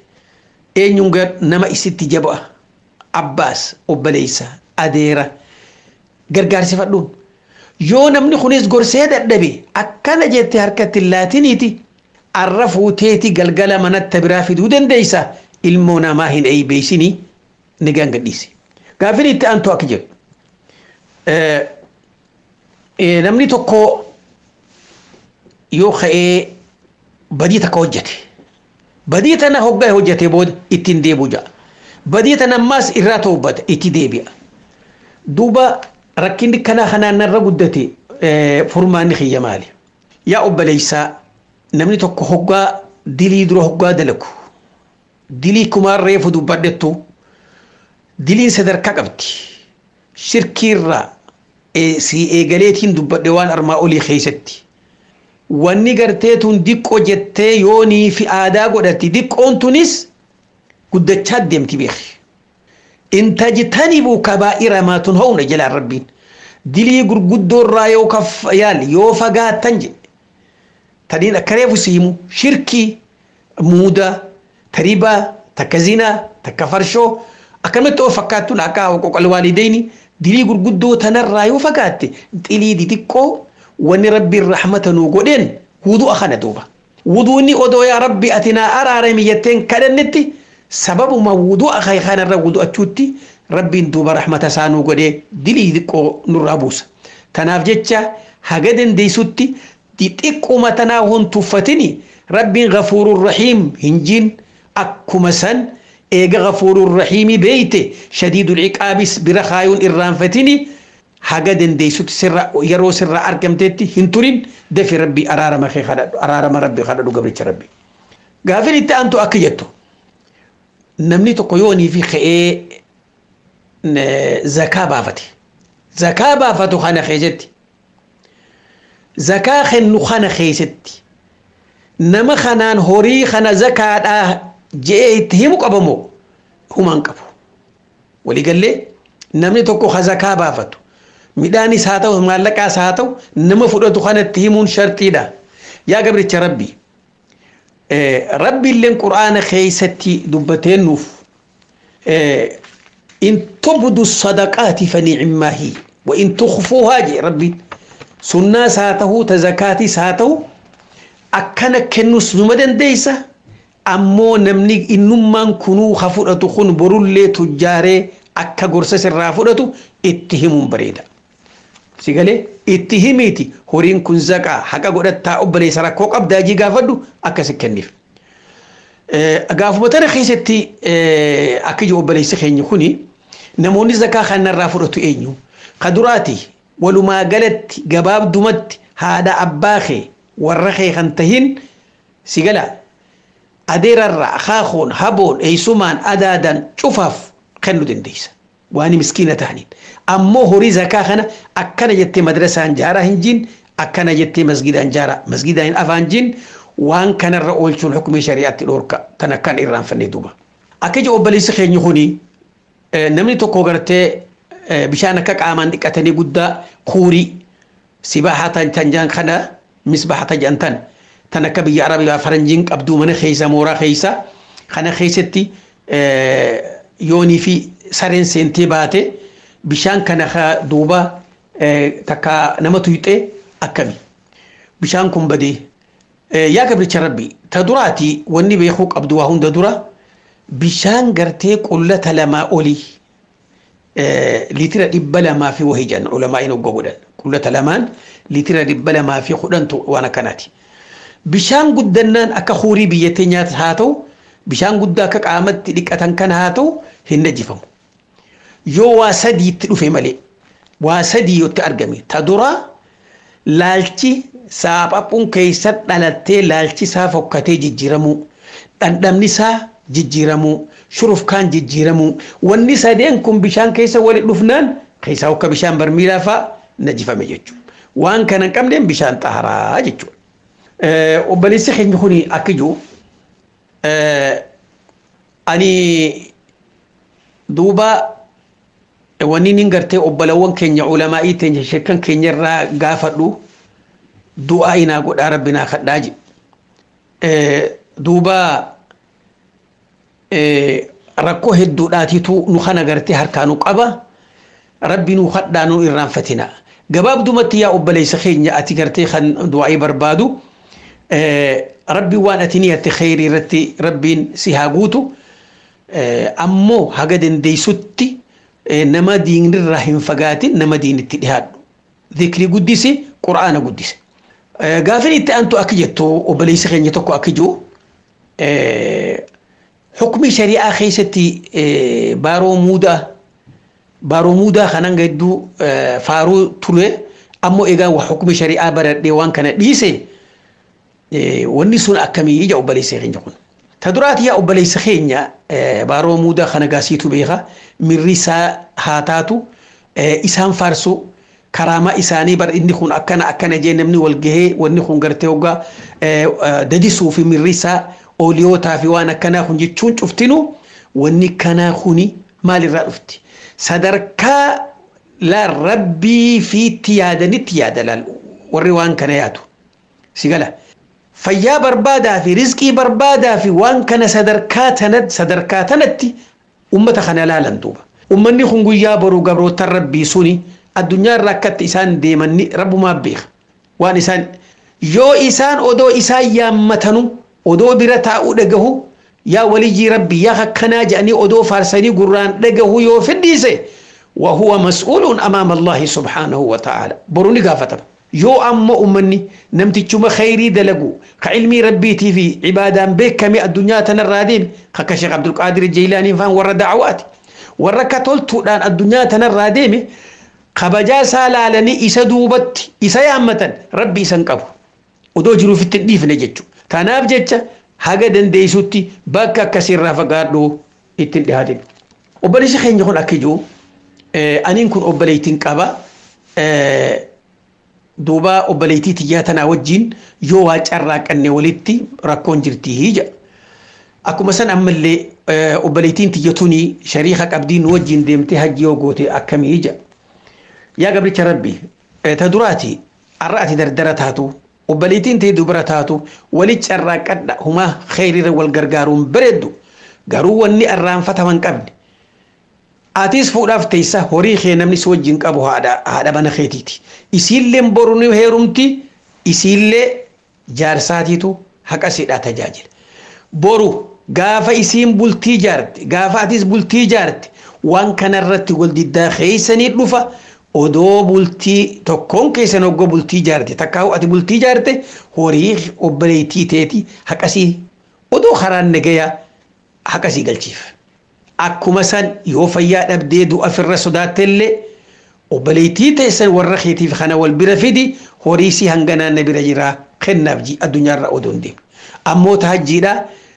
eenyuun nama isitti jaba'a abbaas obboleessa adeera. gargaarsifadhuun yoo namni kunis gorsee dadhabe akkana jette harkatti laatiniiti arra fuuteeti galgala manatti biraa fiduu dandeeysa ilmoo namaa hin eeybeeysinii ni gangadhiisi gaafin itti aantu akka jedhu namni tokko yoo ka'ee badii takka hojjete badii tana hoggaa hojjete booda ittiin deebi'u ja'a badii tana ammaas irraa toobata itti deebi'a duuba rakkinni kanaa kanaan narra guddate furmaanni kiyya maali yaa obboleeysaa namni tokko hoggaa dilii dura hoggaa dalagu dilii kumaan reefu dubbadhettu diliin sadarkaa qabdi shirkiirraa si eegaleetiin dubbadhe waan armaa olii keessatti wanni garteetuun diqqoo jettee yoonii fi aadaa godhatti diqqoon tunis guddachaa deemti beeki in tajtanibuu kabaa'ira maa tunhawna jalaan rabbiin dilii gurguddoorraa yoo yaal yoo fagaattan jedhe taniin akka reefu siimu shirkii muuda taribaa takka zinaa takka farshoo akkanumatti of fakkaattuun akka qoqal waalideyni dilii gurguddoo tanarraa yoo fagaatte xilii xixiqqoo wanni rabbiin rahmata nuu godheen wudu'a kana duuba wuduunni odoo yaa rabbi ati naa araarami jetteen kadhannetti sababuma wudu'a kanarra wudu'achuutti rabbiin duuba rahmata isaa nuu godhee dilii xiqqoo nurraa buusa tanaaf jecha haga dandeessutti xixiqquma tanaa hon tuffatini rabbiin gafuurun rahiim hinjiin akkuma san eega gafuurun rahiimi beeyte shadiidul ciqaabis bira kaayuun irraanfatini haga dandeessutti sirra yeroo sirra argamtetti hin turin dafi rabbi araarama kee kadhadhu araarama rabbi kadhadhu gabricha rabbi gaafin itti aantu akka jettu namni tokko yoonii fi ka'ee zakaa baafate zakaa baafatu kana keessatti zakaa kennu kana keessatti nama kanaan horii kana zakaadhaa je'ee itti himu qabamoo humaan qabu waliigallee namni tokko ka zakaa baafatu midhaanis haa ta'u maallaqaas haa ta'u nama fudhatu kanatti himuun shartiidha yaa gabricha rabbi rabbiilleen qur'aana keessatti dubbateen nuuf in tubdu sadaqaati faniicimmaa hi wa in tukfuuhaa jee rabbiin sunnaas haa ta'u ta zakaatis haa ta'u akkana kennus numa dandeeysa ammoo namni innummaan kunuu ha fudhatu kun borullee tujjaaree akka gorsa sirraa fudhatu itti himuun bareeda. Sigalee itti himiiti horiin kun zaqaa haqa godhattaa obboleessa rakkoo qabdaa jii gaafadhu akkas kenniif. Gaafuma tana keessatti akka iji obboleessi keenya kuni namoonni zakaa kanarraa fudhatu eenyu? Ka duraati walumaa galatti gabaabdumatti haadha abbaa kee warra kee kan tahin sigala adeerarraa haakoon haboon eeysumaan adaadan cufaaf kennuu dandeessa. waan miskiina ta'aniin ammoo horii zakaa kana akkana jettee madrasaan jaaraa hin jiin akkana jettee masgidaan jaaraa masgidaan afaan jiin waan kanarra oolchuun hukumii shari'aatti dhoorka tan akkan irraanfannee duuba. Akka ija obboleessi keenya kuni namni tokko gartee bishaan akka qaamaan dhiqatanii guddaa kuurii sibaahaa tan jaan kana misbaahaa tan jaan tan tan akka biyya arabiyaa faranjiin qabduu mana keessa mooraa keessa kana keessatti yoonii fi sareen seentee baate bishaan kana duuba takka nama tuyxee akkami bishaan kun badee yaa gabricha rabbi ta duraati wanni beekuu qabdu waa hunda dura bishaan gartee qullata lamaa olii liitira dhibba lamaa fi wahii jedhan ulamaa'iin ogga godhan qullata lamaan liitira dhibba lamaa fi kudhantu waan akkanaati bishaan guddannaan akka huurii biyya teenyaas haa ta'u bishaan guddaa akka qaamatti dhiqatan kana haa ta'u hin najjifamu yoo waa sadiitti dhufe malee waa sadii yootti argame ta dura laalchi saaphaphun keessa dhalattee laalchi isaa fokkatee jijjiiramuu dhandhamni isaa jijjiiramuu shurufkaan jijjiiramuu wanni sadeen kun bishaan keessa wali dhufnaan keessaa akka bishaan barmiilaa fa'a najjifame jechuudha waan kana hin qabneen bishaan xaaraa jechuudha. Obboleessi keenya kuni akka jiru ani duuba wanni nin gartee obbolawwan keenya ulamaa'ii teenya shekkan keenya irraa gaafadhu du'aa inaa godhaa rabbi naa kadhaa je duuba rakkoo hedduudhaatitu nu kana gartee harkaa nu qaba rabbi nuu hadhaa nuu irraanfatina gabaabdumatti yaa obboleessa keenya ati gartee kan du'aa'ii barbaadu rabbi waan ati niyatte kheyrii irratti rabbiin si haa guutu ammoo haga dandeeysutti nama diinirraa hin fagaatin nama diinitti dhihaadhu dhikri guddisi qura'aana guddise gaafin itti aantu akka jettu obboleessi keenya tokko akka jiru hukmi shari'aa keessatti baaroo muudaa baaroo muudaa kanan gadduu faaruu ture ammoo egaa hukmi shari'aa baradhee waan kana dhiise wanni sun akkamii ija obboleessa keenya kun. Ta duraati yaa obboleessa keenya baaroo muudaa kana gaasiitu beeka mirri isaa haa taatu isaan faarsu karaamaa isaanii bar inni kun akkana akkana jee namni wal gahee wanni kun gartee hoggaa dadisuu fi mirri isaa ooliyootaa fi waan akkanaa kun jechuun cuftinu wanni kanaa kuni maalirraa dhufti sadarkaa la rabbii fiitti yaadanitti yaada laal warri waan kana yaadu si gala fayyaa barbaadaa fi rizqii barbaadaa fi waan kana sadarkaa tanatti sadarkaa tanatti ummata kana laalan duuba ummanni kun guyyaa boruu gabrootan rabbii suni addunyaa irraa akkatti isaan deemanni rabbumaa beeka waan isaan yoo isaan odoo isaan yaammatanu odoo bira taa'uu dhagahu yaa waliyyii rabbi yaa akkanaa jedhanii odoo faarsanii gurraan dhagahu yoo fidhiise وهو مسؤول أمام الله سبحانه وتعالى بروني قافتم يو أما أمني نمتي تشوم خيري دلقو كعلمي ربيتي في عبادة بك كمي الدنيا تنرادين كشيخ عبد القادر الجيلاني فان ورا دعواتي ورا كتولتو دان الدنيا تنرادين kabajaa isaa laalanii isa duubatti isa yaammatan rabbi isan qabu odoo jiruu fitti dhiifne jechuudha. Kanaaf jecha haga dandeessutti bakka akkasiirraa fagaadhu ittiin dhihaatin. Obboleessi keenya kun akka jiru aniin kun obboleettiin qaba. Duuba obboleettii tiyyaa tanaa wajjin yoo waa carraaqanne walitti rakkoon jirti hija. Akkuma san ammallee obboleettiin tiyya tuni shariika qabdiin wajjin deemtee hajji yoo goote akkamii hija. yaa gabricha rabbi ta duraati arra ati dardara taatu obboleettiin ta'e dubara taatu wali carraaqadha humaa kheyriirra wal gargaaruun bareeddu garuu wanni arraanfataman qabne atis fuudhaaf teessa horii kee namni si wajjin qabu haadha mana keetiiti isiillee boruni heerumti isiillee jaarsaatiitu haqa siidhaa tajaajila boru gaafa isiin bultii jaarte gaafa atis bultii jaarte waan kanarratti wal diddaa keeysanii dhufa odoo bultii tokkoon keessan oggoo bultii jaarte takkaa ati bultii jaarte horii obboleettii teeti haqasii odoo karaan nagayaa haqasii galchiif. Akkuma san yoo fayyaa dhabdee du'a firra sodaattellee obboleettii teessan warra keetiif kana wal bira fidi horii si hanga naanna bira jiraa kennaaf addunyaarra odoo hin deemne. Ammoo tahajjiidha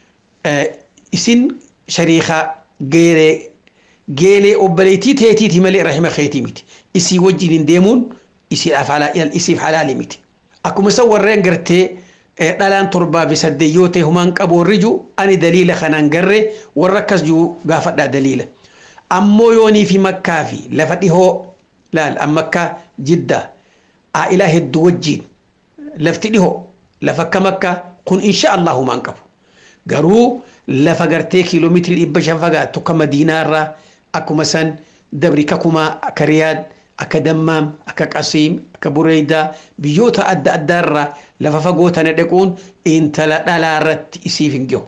isin shariikaa geeree geelee obboleettii teetiiti malee rahima keetii miti. isii wajjin hin deemuun isiif halaali miti. Akkuma isa warreen gartee dhalaan torbaa fi saddeet yoo ta'e humaan qabu warri jiru ani daliila kanaan garree warra akkas jiru gaafadhaa daliila. Ammoo yoonii fi makkaa fi lafa dhihoo laal makkaa jiddaa aa'ilaa hedduu wajjin lafti dhihoo lafa akka makkaa kun insha Allah humaan qabu. Garuu lafa gartee kiiloomeetirii dhibba shan fagaattu akka madiinaarraa akkuma san dabri kakumaa akka riyaad akka dammaam akka qasiim akka bureeydaa biyyoota adda addaarraa lafa fagoo tana dhaquun intala dhalaa irratti isiif hin gahu.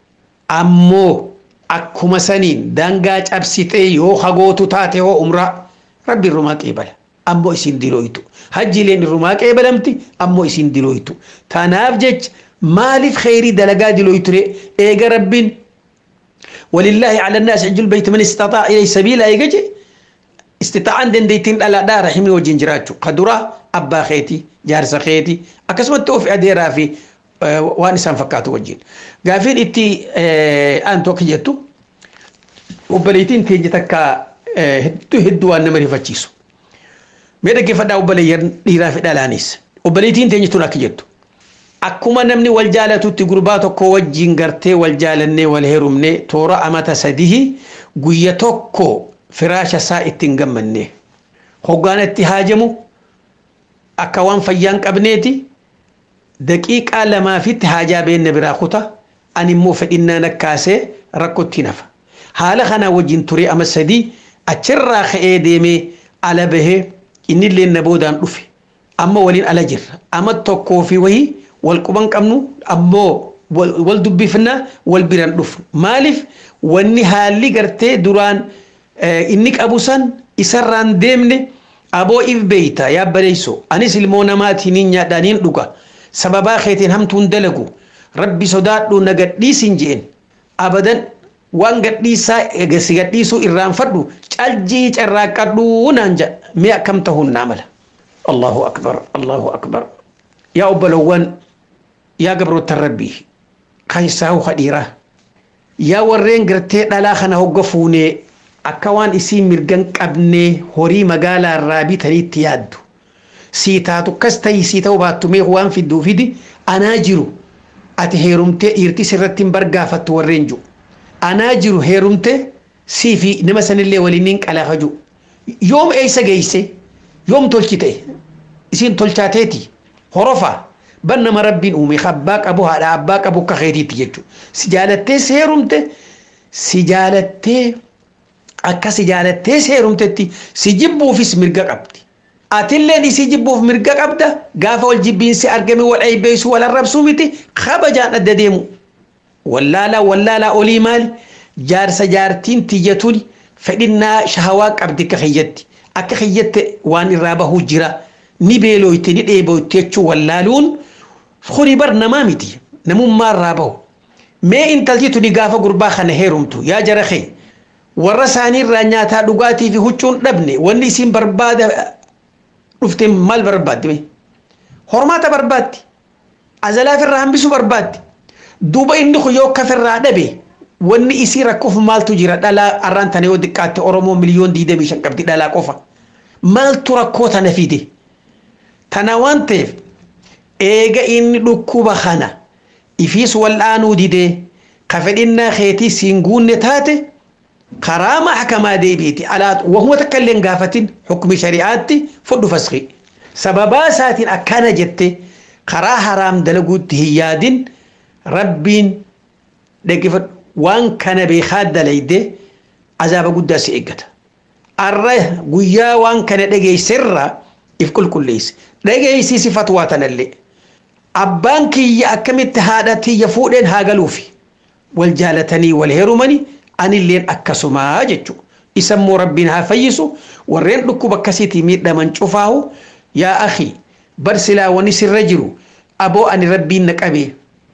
Ammoo akkuma saniin daangaa cabsitee yoo hagootu taate hoo umraa rabbi irrumaa qeebala. Ammoo isin dilooytu. Hajjiileen irrumaa qeebalamti ammoo isin dilooytu. Tanaaf jecha maaliif kheyrii dalagaa dilooyture eega rabbiin ولله على الناس حج البيت من استطاع إليه سبيلا يجي استطاعن دنديتين لا دا رحمي وجين جراتشو قدرة أبا خيتي جارس خيتي أكسمت توفي أديرا في أه وانسان فكاتو وجين قافين إتي أه أنتو كجتو وبليتين تيجي تكا أه هدو هدو أن نمري فتشيسو ميدا كيف دا وبليين ديرا في دالانيس وبليتين تيجي تونا كجتو akkuma namni wal jaalatutti gurbaa tokko wajjin gartee wal jaalannee wal heerumne toora amata sadihi guyya tokko firaasha isaa ittiin gammanne hoggaan itti haajamu akka waan fayyaan qabneeti daqiiqaa lamaafitti haajaa beenne biraa kuta ani immoo fedhinnaan akkaasee rakkotti nafa haala kanaa wajjin ture ama sadii achirraa ka'ee deemee ala bahee innillee na boodaan dhufe amma waliin ala jirra amma tokkoo fi wayii wal quban qabnu ammoo wal dubbifna wal biran dhufu maaliif wanni haalli gartee duraan inni qabu san isarraan deemne aboo if beeyta yaa bareeyso anis ilmoo namaatiin nyaadhaaniin dhuga sababaa keetiin hamtuun dalagu rabbi sodaadhu na gadhiisin jeen abadan waan gadhiisaa si gadhiisuu irraanfadhu caljii carraaqqadhuu naan jedha mee akkam ta'uun naa mala allahu akbar allahu akbar yaa obbolowwan yaa gabroottan rabbii kaysaahu hadhiiraa yaa warreen gartee dhalaa kana hogga fuunee akka waan isii mirgan qabnee horii magaalaa irraa bitaniitti yaaddu sii taatu kas ta'ii sii ta'uu baattumee waan fidduu fidi anaa jiru ati heerumtee dhiirti sirratti hin bargaafattu warreen jiru anaa jiru heerumtee sii fi nama sanillee waliin qalaafaju yoom eeysa geeyse yoom tolchi ta'e isiin tolchaateeti horofaa ban nama rabbiin uume abbaa qabu haadha abbaa qabu akka keetiitti jechuudha si jaalattee seerumte si jaalattee akka si jaalattee seerumtetti si jibbuufis mirga qabdi atilleen isii jibbuuf mirga qabda gaafa wal jibbiinsi argame wal eebbeessu wal arrabsuu miti kabajaan adda deemu wallaalaa wallaalaa olii maali jaarsa jaartiin tiyyatuun fedhinnaa shahawaa qabdi akka kiyyatti akka kiyyatte waan irraa bahuu jira ni beelooyte ni dheeboyte jechuu wallaaluun kuni bar namaa miti namummaa irraa bahu mee intalti tuni gaafa gurbaa kana heerumtu yaa jara kee warra isaanii irraa nyaataa dhugaatii fi huccuun dhabne wanni isiin barbaada dhufte maal barbaadde hormaata barbaaddi azalaaf irraa hambisuu barbaaddi duuba inni kun yoo kafirraa dhabe wanni isii rakkoof maaltu jira dhalaa arraan tana yoo xiqqaatte oromoo miliyoon diidamii shan qabdi dhalaa qofa maaltu rakkoo tana fide tana waan ta'eef eega inni dhukkuba kana ifiis wal'aanuu didee ka fedhinnaa keetii siin guunne taate karaa maxkamaa deebiiti alaa wahuma takka illee gaafatin hukmi shari'aatti fudhu fasqi sababaa isaatiin akkana jette karaa haraam dalaguutti hin yaadin rabbiin dhaggeeffadhu waan kana beekaa dalayde azaaba guddaa si eeggata arra guyyaa waan kana dhageesserra if qulqulleessi dhageessisi fatwaa tanallee abbaan kiyya akkamitti haadha tiyya fuudheen haa galuufi wal jaalatanii wal heerumanii anilleen akkasumaa jechuudha. Isammoo rabbiin haa fayyisu warreen dhukkuba akkasiitii miidhaman cufaahu yaa akhi bar silaa wani sirra jiru aboo ani rabbiin na qabee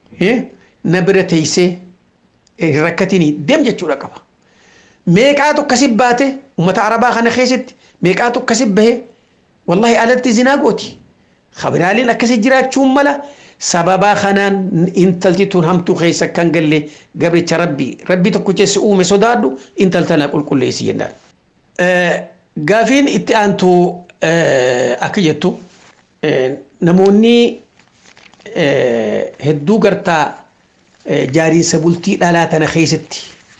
na bira teessee rakkatinii deem jechuudha qaba. Meeqaatu akkasi baate uummata arabaa kana keessatti meeqaatu akkasi bahe wallahi alatti zinaa gooti. Kabiraaliin akkasi jiraachuun mala sababaa kanaan intalti tun hamtuu keessa kan galle gabricha rabbi rabbi tokko keessi uume sodaadhu intaltana qulqulleessi jennaan. Gaafiin itti aantu akka jettu namoonni hedduu gartaa jaariinsa bultii dhalaa tana keessatti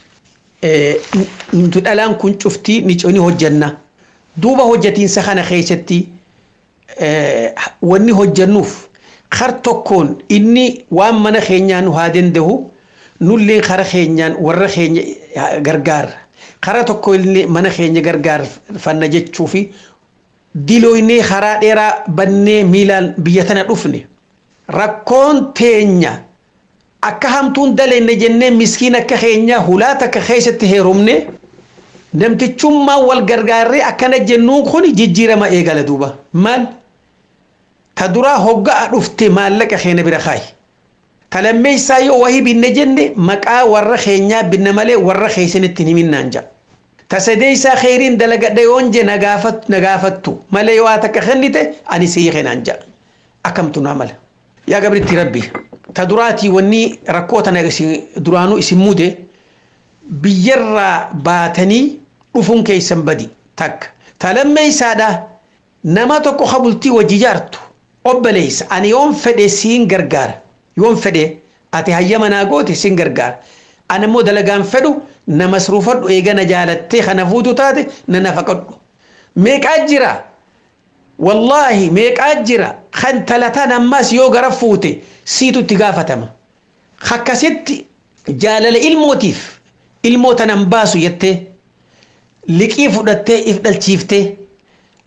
nuti dhalaan kun cuftii ni hojjanna duuba hojjatiinsa kana keessatti wanni hojjannuuf kar tokkoon inni waan mana keenyaan nu haa danda'u nullee kara keenyaan warra keenya gargaara kara tokko illee mana keenya gargaarfanna jechuu fi dilooynee karaa dheeraa bannee miilaan biyya tana dhufne rakkoon teenya akka hamtuun dalenne jennee miskiin akka keenya hulaata akka keessatti heerumne namtichummaa wal gargaarree akkana jennuun kun jijjiirama eegala duuba maal ta duraa hogga'a dhufte maallaqa keenya bira kaayi ta lammeessaa yoo wahii binne jenne maqaa warra keenyaa binne malee warra keessanitti himinnaan ja'a ta sadeessaa kheyriin dalagadha yoon je na gaafattu malee yoo takka kennite ani sii keenaan ja'a akkamtu naa mala yaa gabritti rabbi ta duraatii wanni rakkoo tana duraanuu isin mude biyyarraa baatanii dhufuun keessan badi takka ta lammeessaadha nama tokko kabultii wajji jaartu obboleessa ani yoon fedhe siin gargaara yoon fedhe ati hayyama naa goote siin gargaara ani immoo dalagaan fedhu na masruufadhu eegana jaalattee kana fuutu taate na nafaqadhu meeqaa jira wallaahi meeqaa jira kan talataan ammas yoo gara fuute siitu itti gaafatama akkasitti jaalala ilmootiif ilmoo tanan baasu jettee liqii fudhattee if dhalchiiftee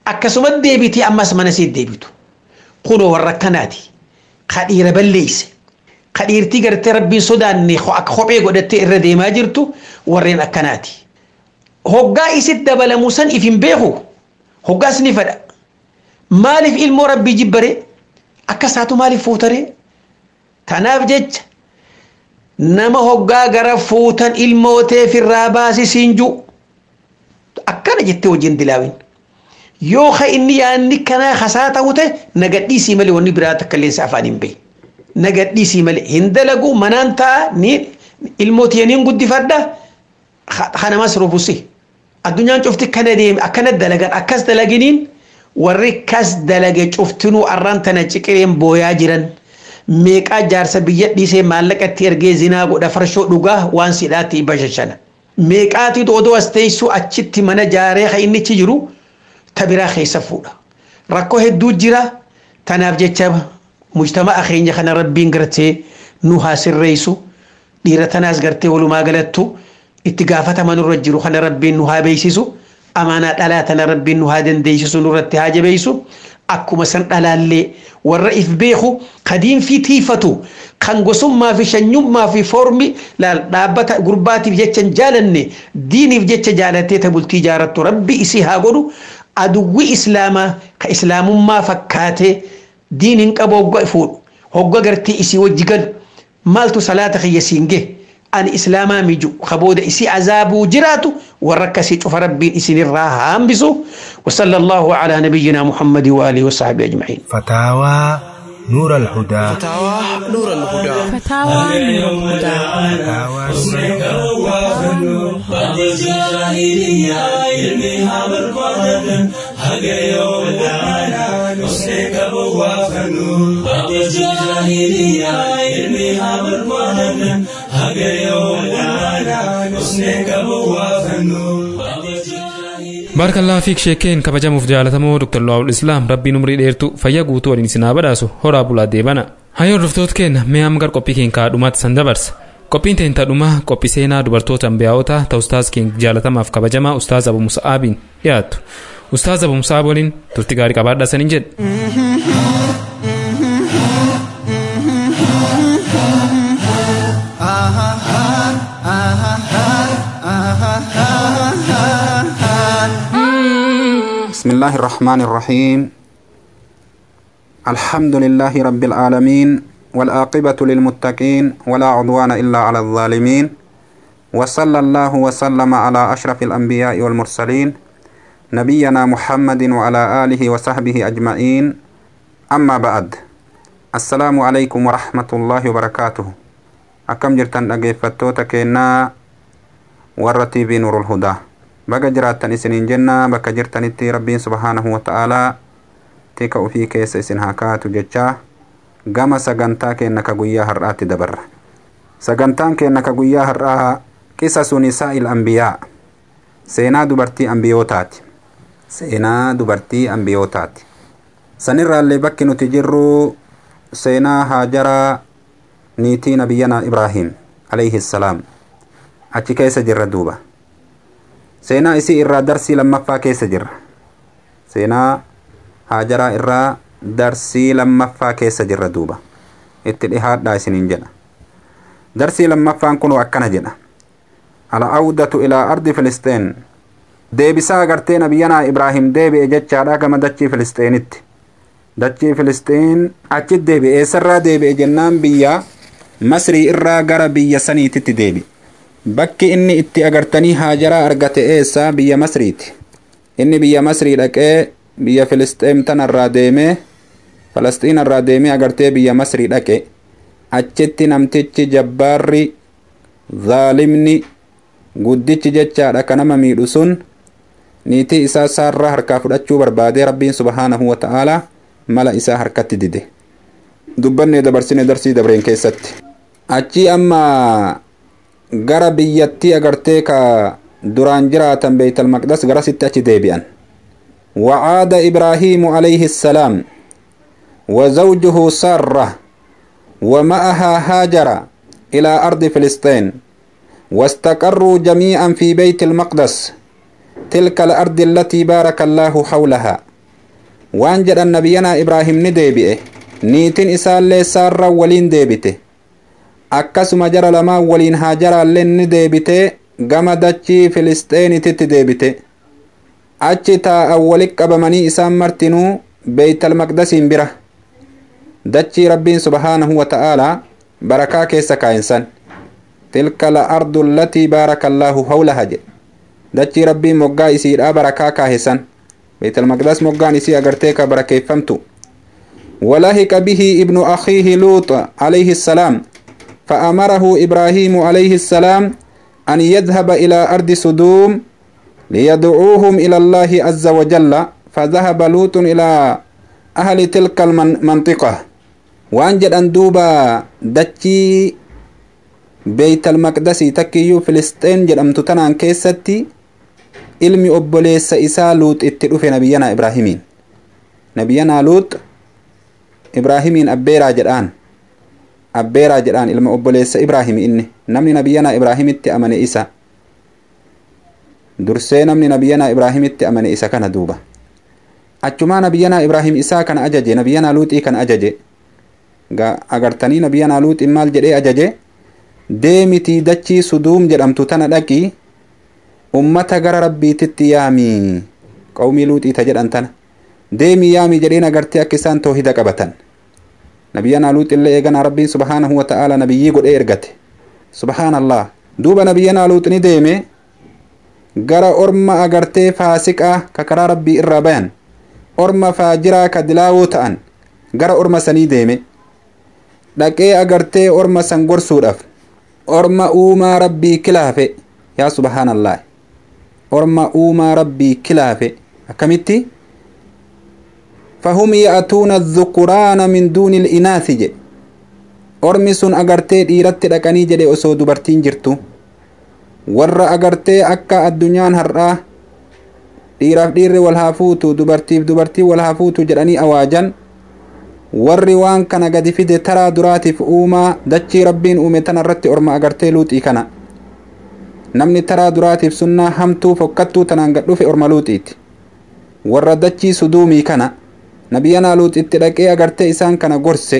akkasuma deebitee ammas mana siit deebitu kunoo warra akkanaati ka dhiira balleeyse ka dhiirtii gartee rabbiin sodaanne akka kophee godhattee irra deemaa jirtu warreen akkanaati hoggaa isit dabalamu san if hin beeku hoggaas ni fedha maaliif ilmoo rabbii jibbare akka isaatu maaliif fuutare tanaaf jecha nama hoggaa gara fuutan ilmootee firraa baasi siinju akkana jettee wajjin dilaawin yoo ka inni yaanni kanaa hasaa ta'u ta'e nagadhiisii malee wanni biraa takka illee afaan hin bahe nagadhiisii malee hin dalagu manaan ta'a ni ilmootiyaniin guddifadha kanamas rubusi addunyaan cufti kana deeme akkana dalagan akkas dalaginiin warri kas dalage cuftinuu arraan tana ciqireen booyaa jiran meeqaa jaarsa biyya dhiisee maallaqatti ergee zinaa godha farshoo dhugaa waan sidhaatti bashashana meeqaatitu odoo as teessu achitti mana jaaree ka innichi jiru ta biraa keessa fuudha rakkoo hedduu jira tanaaf jecha mujtamaa keenya kana rabbiin gartee nu haa sirreessu dhiira tanaas gartee walumaa galattu itti gaafataman irra jiru kana rabbiin nu haa beeksisu amaanaa dhalaa tana rabbiin nu haa dandeessisu nurratti haa jabeessu akkuma san dhalaallee warra if beeku kadiin fi tiifatu kan gosummaa fi shanyummaa fi foormi dhaabbata gurbaatiif jecha hin jaalanne diiniif jecha jaalatee ta bultii jaarattu rabbi isii haa godhu aduwwi islaamaa ka islaamummaa fakkaatee diiniin qabu hogga fuudhu hogga gartee isii wajji galu maaltu salaata kiyya siin gahe ani islaamaa miju kabooda isii azaabuu jiraatu warra akkasii cufa rabbiin isinirraa haambisu wasala allahu calaa nabiyina muhammadi waaalihi wasaabi ajmaciin فتاوى نور الهدى فتاوى نور الهدى فتاوى نور الهدى baarkallaa fiik sheekeen kabajamuuf jaalatamoo dr lu'aawul islaam rabbiin umrii dheertu fayya guutuu waliin isinaa badhaasu horaa bulaa deebana hayyoon dhuftoota keenya mee amma gar qophii keenya kaadhumaatti san dabarsa qophiin teenya tadhumaa qophii seenaa dubartoota ambiyaa'otaa ta ustaaz keenya jaalatamaaf kabajamaa ustaaz abu musa'aabiin dhiyaattu ustaaz abu musa'aab waliin turti gaarii qabaadhaa saniin jedhe بسم الله الرحمن الرحيم الحمد لله رب العالمين والآقبة للمتقين ولا عدوان إلا على الظالمين وصلى الله وسلم على أشرف الأنبياء والمرسلين نبينا محمد وعلى آله وصحبه أجمعين أما بعد السلام عليكم ورحمة الله وبركاته أكم جرتن أجيفتوتا كينا ورتي بنور الهدى baga jiraattan isiniin jenna bakka jirtanitti rabbiin subhaanahu wa ta'aalaa tika ufii keessa isin haa kaatu jechaa gama sagantaa keenna ka guyyaa har'aatti dabarra sagantaan keenna ka guyyaa har'aa qisasu nisaa'il ambiyaa seenaa dubartii ambiyootaati seenaa dubartii ambiyootaati sanirraallee bakki nuti jirru seenaa haajaraa niitii nabiyyanaa ibraahim alayhi salaam achi keessa jirra duuba seenaa isii irraa darsii lammaffaa keessa jirra seenaa haajaraa irraa darsii lammaffaa keessa jirra duuba itti dhihaadhaa isiniin jedha darsii lammaffaan kun akkana jedha al'aawdatu ilaa ardi filisxeen deebisaa agartee nabiyyanaa ibraahim deebi'e jechaadha gama dachii filisxeenitti dachii filisxeen achit deebi'e eessarraa deebi'e jennaan biyya masrii irraa gara biyya saniititti deebi'e bakki inni itti agartanii haajaraa argate eessa biyya masriiti inni biyya masrii dhaqee biyya filisxeem tanarraa deemee falasxiinarraa deemee agartee biyya masrii dhaqe achitti namtichi jabbaarri zaalimni guddichi jechaadha ka nama miidhu sun niitii isaa saarraa harkaa fudhachuu barbaadee rabbiin subhaanahu wa ta'aalaa mala isaa harkatti dide dubbannee dabarsine darsii dabreen keessatti achii amma gara biyyattii agartee ka duraan jiraatan beeytal maqdas garasitti achi deebi'an وعاد إبراهيم عليه السلام وزوجه سارة ومعها هاجر إلى أرض فلسطين واستقروا جميعا في بيت المقدس تلك الأرض التي بارك الله حولها waan jedhan nabiyyanaa ibraahim ni deebi'e niitin isaallee saarra waliin deebite akkasuma jara lamaan waliin haajaraallee ni deebite gama dachii filisxeenititti deebite achi taa'an walit qabamanii isaan martinuu beeytal maqdasiin bira dachii rabbiin subhaanahu wa ta'aalaa barakaa keessa kaa'insan tilka la ardu allatii baaraka allaahu hawlaha jedhe dachii rabbiin moggaa isiidhaa barakaa kaahesan beeytal maqdas moggaan isii agartee ka barakeeffamtu ولهك به ابن أخيه لوط عليه السلام فأمره إبراهيم عليه السلام أن يذهب إلى أرض سدوم ليدعوهم إلى الله عز وجل فذهب لوط إلى أهل تلك المنطقة وأنجد أن دوبا دتشي بيت المقدس تكيو فلسطين جرمت تنان كيستي ilmi obboleessa isaa luut itti dhufe nabiyyanaa ibraahimiin nabiyyanaa luut ibraahimiin abbeeraa jedhaan abbeeraa jedhaan ilma obboleessa ibraahimi inni namni nabiyyanaa ibraahimitti amane isa dursee namni nabiyyanaa ibraahimitti amane isa kana duuba achumaa nabiyyanaa ibraahim isaa kana ajaje nabiyyanaa luuxii kana ajaje agartanii nabiyyanaa luuxiin maal jedhee ajaje deemitii dachii suduum jedhamtu tana dhaqii ummata gara rabbiititti yaamii qawmii luuxiita jedhan tana deemii yaamii jedheen agartee akka isaan toohida qabatan nabiyyanaa luuxillee eeganaa rabbiin subhaanahu wa ta'aala nabiyyii godhee ergate subhaanallah duuba nabiyyanaa luuxi ni deeme gara orma agartee faasiqaa ka karaa rabbii irraa bayan orma faajiraa ka dilaawoo ta'an gara orma sanii deeme dhaqee agartee orma san gorsuudhaaf orma uumaa rabbii kilaafe yaa subhaanallah orma uumaa rabbii kilaafe akkamitti fahum ya'tuuna adhukuraana min duuni ilinaasi jedhe ormi sun agartee dhiiratti dhaqanii jedhe osoo dubartiin jirtu warra agartee akka addunyaan har'aa dhiiraaf dhiirri wal haa fuutu dubartiif dubartii wal haa fuutu jedhanii awaajan warri waan kana gadi fide taraa duraatiif uumaa dachii rabbiin uume tana irratti orma agartee luuxii kana namni taraa duraatiif sunnaa hamtuu fokkattuu tanaan gad dhufe orma luuxiiti warra dachii suduumii kana nabiyyanaa luuxitti dhaqee agartee isaan kana gorse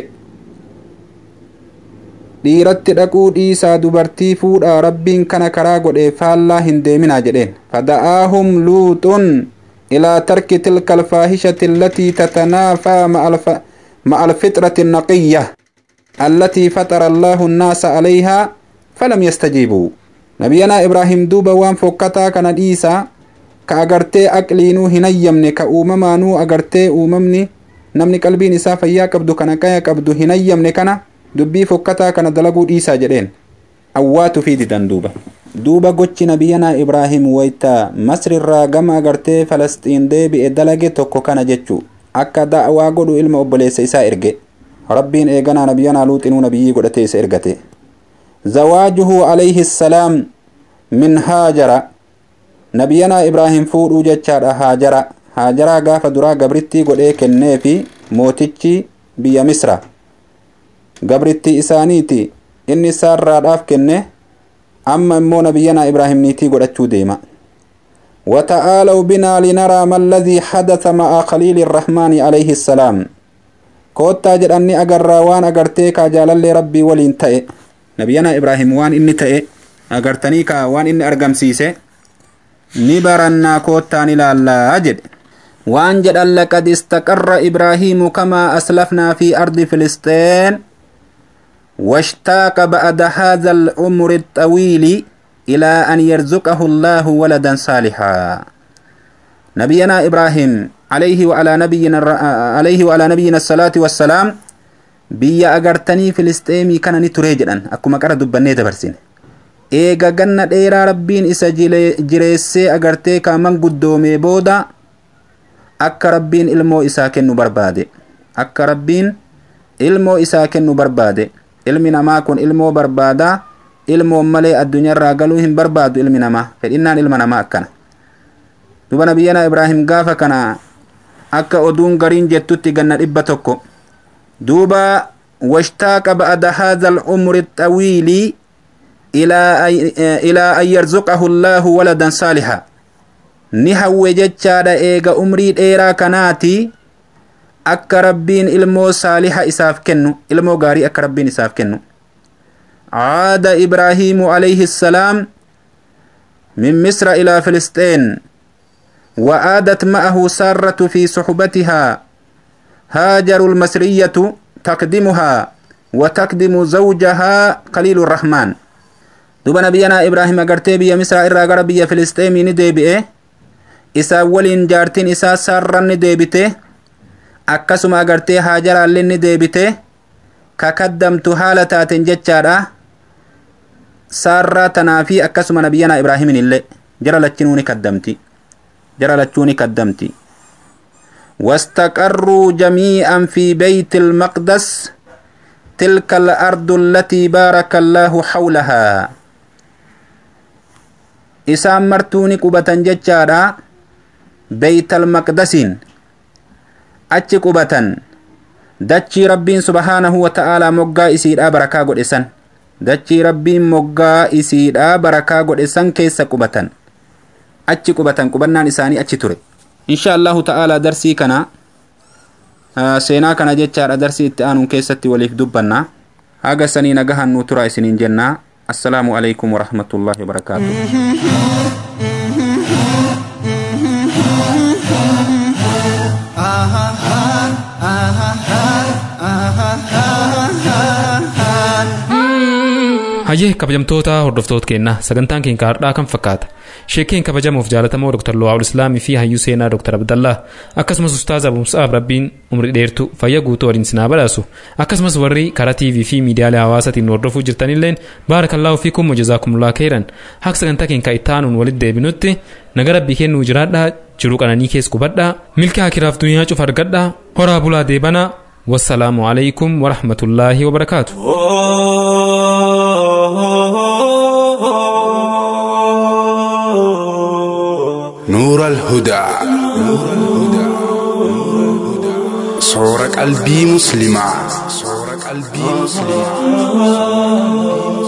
dhiiratti dhaquu dhiisaa dubartii fuudhaa rabbiin kana karaa godhee faallaa hin deeminaa jedheen fada'aahum luuxun ilaa tarki tilka alfaahishati allatii tatanaafaa ma'a alfitrati النقية التي فطر الله الناس عليها فلم يستجيبوا نبينا إبراهيم دوبا وان فوكتا كان ديسا كأغرتي أقلينو هنيمني كأوممانو أغرتي أوممني نمني قلبين إسا فيا كبدو كان كايا كبدو هنيمني كان dubbii fokkataa kana dalaguu dhiisaa jedheen awwaatu fi didan duuba duuba gochi nabiyyanaa ibraahim wayta masrirraa gama agartee falasxiin deebi'e dalage tokko kana jechuu akka da'waa godhu ilma obboleessa isaa erge rabbiin eeganaa nabiyyanaa luuxinuu nabiyyii godhatee isa ergate zawaajuhu alayhi salaam min haajara nabiyyanaa ibraahim fuudhuu jechaadha haajara haajaraa gaafa duraa gabrittii godhee kennee fi mootichi biyya misra gabritti isaaniiti inni isaarraadhaaf kenne amma immoo nabiyyanaa ibraahim niitii godhachuu deema وتعالوا بنا لنرى ما الذي حدث مع خليل الرحمن عليه السلام كوتا جدني أجر وان أجرتيك جلال ربي ولين تأي نبينا إبراهيم وان إني تأي أجرتني كا وان إني أرقم سيسي نبرنا كوتا نلا أجد وان جد لقد استقر إبراهيم كما أسلفنا في أرض فلسطين واشتاق بعد هذا العمر الطويل إلى أن يرزقه الله ولدا صالحا نبينا إبراهيم عليه وعلى نبينا عليه وعلى نبينا الصلاة والسلام biyya agartanii filisteemii kana ni turee jedhan akkuma qara dubbannee dabarsine eega ganna dheeraa rabbiin isa jireessee agartee kaaman guddoomee booda akka rabbiin ilmoo isaa kennu barbaade akka rabbiin ilmoo isaa kennu barbaade ilmi namaa kun ilmoo barbaadaa ilmoon malee addunyaarraa galuu hin barbaadu ilmi namaa fedhinnaan ilma namaa akkana duba nabiyyanaa ibraahim gaafa kana akka oduun gariin jettutti ganna dhibba tokko duuba washtaaqa ba'da haadha alcumri الطويل إلى إلى أن يرزقه الله ولدا صالحا ni hawwe jechaadha eega umrii dheeraa kanaati akka rabbiin ilmoo saaliha isaaf kennu ilmoo gaarii akka rabbiin isaaf kennu عاد إبراهيم عليه السلام من مصر إلى فلسطين وآدت معه سارة في صحبتها هاجر المصرية تقدمها وتقدم زوجها قليل الرحمن دوبا نبينا إبراهيم أغرتي بيا مصر إرى بيا فلسطين ندي بئه إسا ولين جارتين إسا سارة ندي بته akkasuma agartee haajaraallee ni deebite kakaddamtu haala taaten jechaadha saarraa tanaa fi akkasuma nabiyyanaa ibraahimin illee jara lachinuu ni kaddamti jara lachuu ni kaddamti واستقروا جميعا في بيت المقدس تلك الأرض التي بارك الله حولها إسام مرتوني قبة ججارا بيت المقدس achi qubatan dachii rabbiin subhaanahu wa ta'aalaa moggaa isiidhaa barakaa godhesan dachii rabbiin moggaa isiidhaa barakaa godhesan keessa qubatan achi qubatan qubannaan isaanii achi ture insha allahu ta'aalaa darsii kana seenaa kana jechaadha darsii itti aanuun keessatti waliif dubbanna haga sanii nagahan nuu tura isiniin jennaa assalaamu alaikum warahmatullaahi wabarakaatuh hayyee kabajamtoota hordoftoota keenna sagantaan keenya har'aa kan fakkaata sheekeen kabajamuuf jaalatamoo dr lu'aawul islaamii fi hayyuu seenaa dr abdallaa akkasumas ustaaz abumsaaf rabbiin umri dheertu fayya guutuu waliin sinaa badhaasu akkasumas warri karaa tv fi miidiyaalee hawaasaatiin hordofuu jirtanilleen baarakallaahu fi kummo jazaakumulaa keeran haqa sagantaa keenya itti aanuun walitti deebinutti naga rabbii kennuu jiraadhaa jiruu qananii keessa qubadhaa milki akiraaf duniyaa cufa argadhaa horaa bulaa deebanaa والسلام عليكم ورحمة الله وبركاته نور الهدى صورة قلبي مسلمة صورة قلبي مسلمة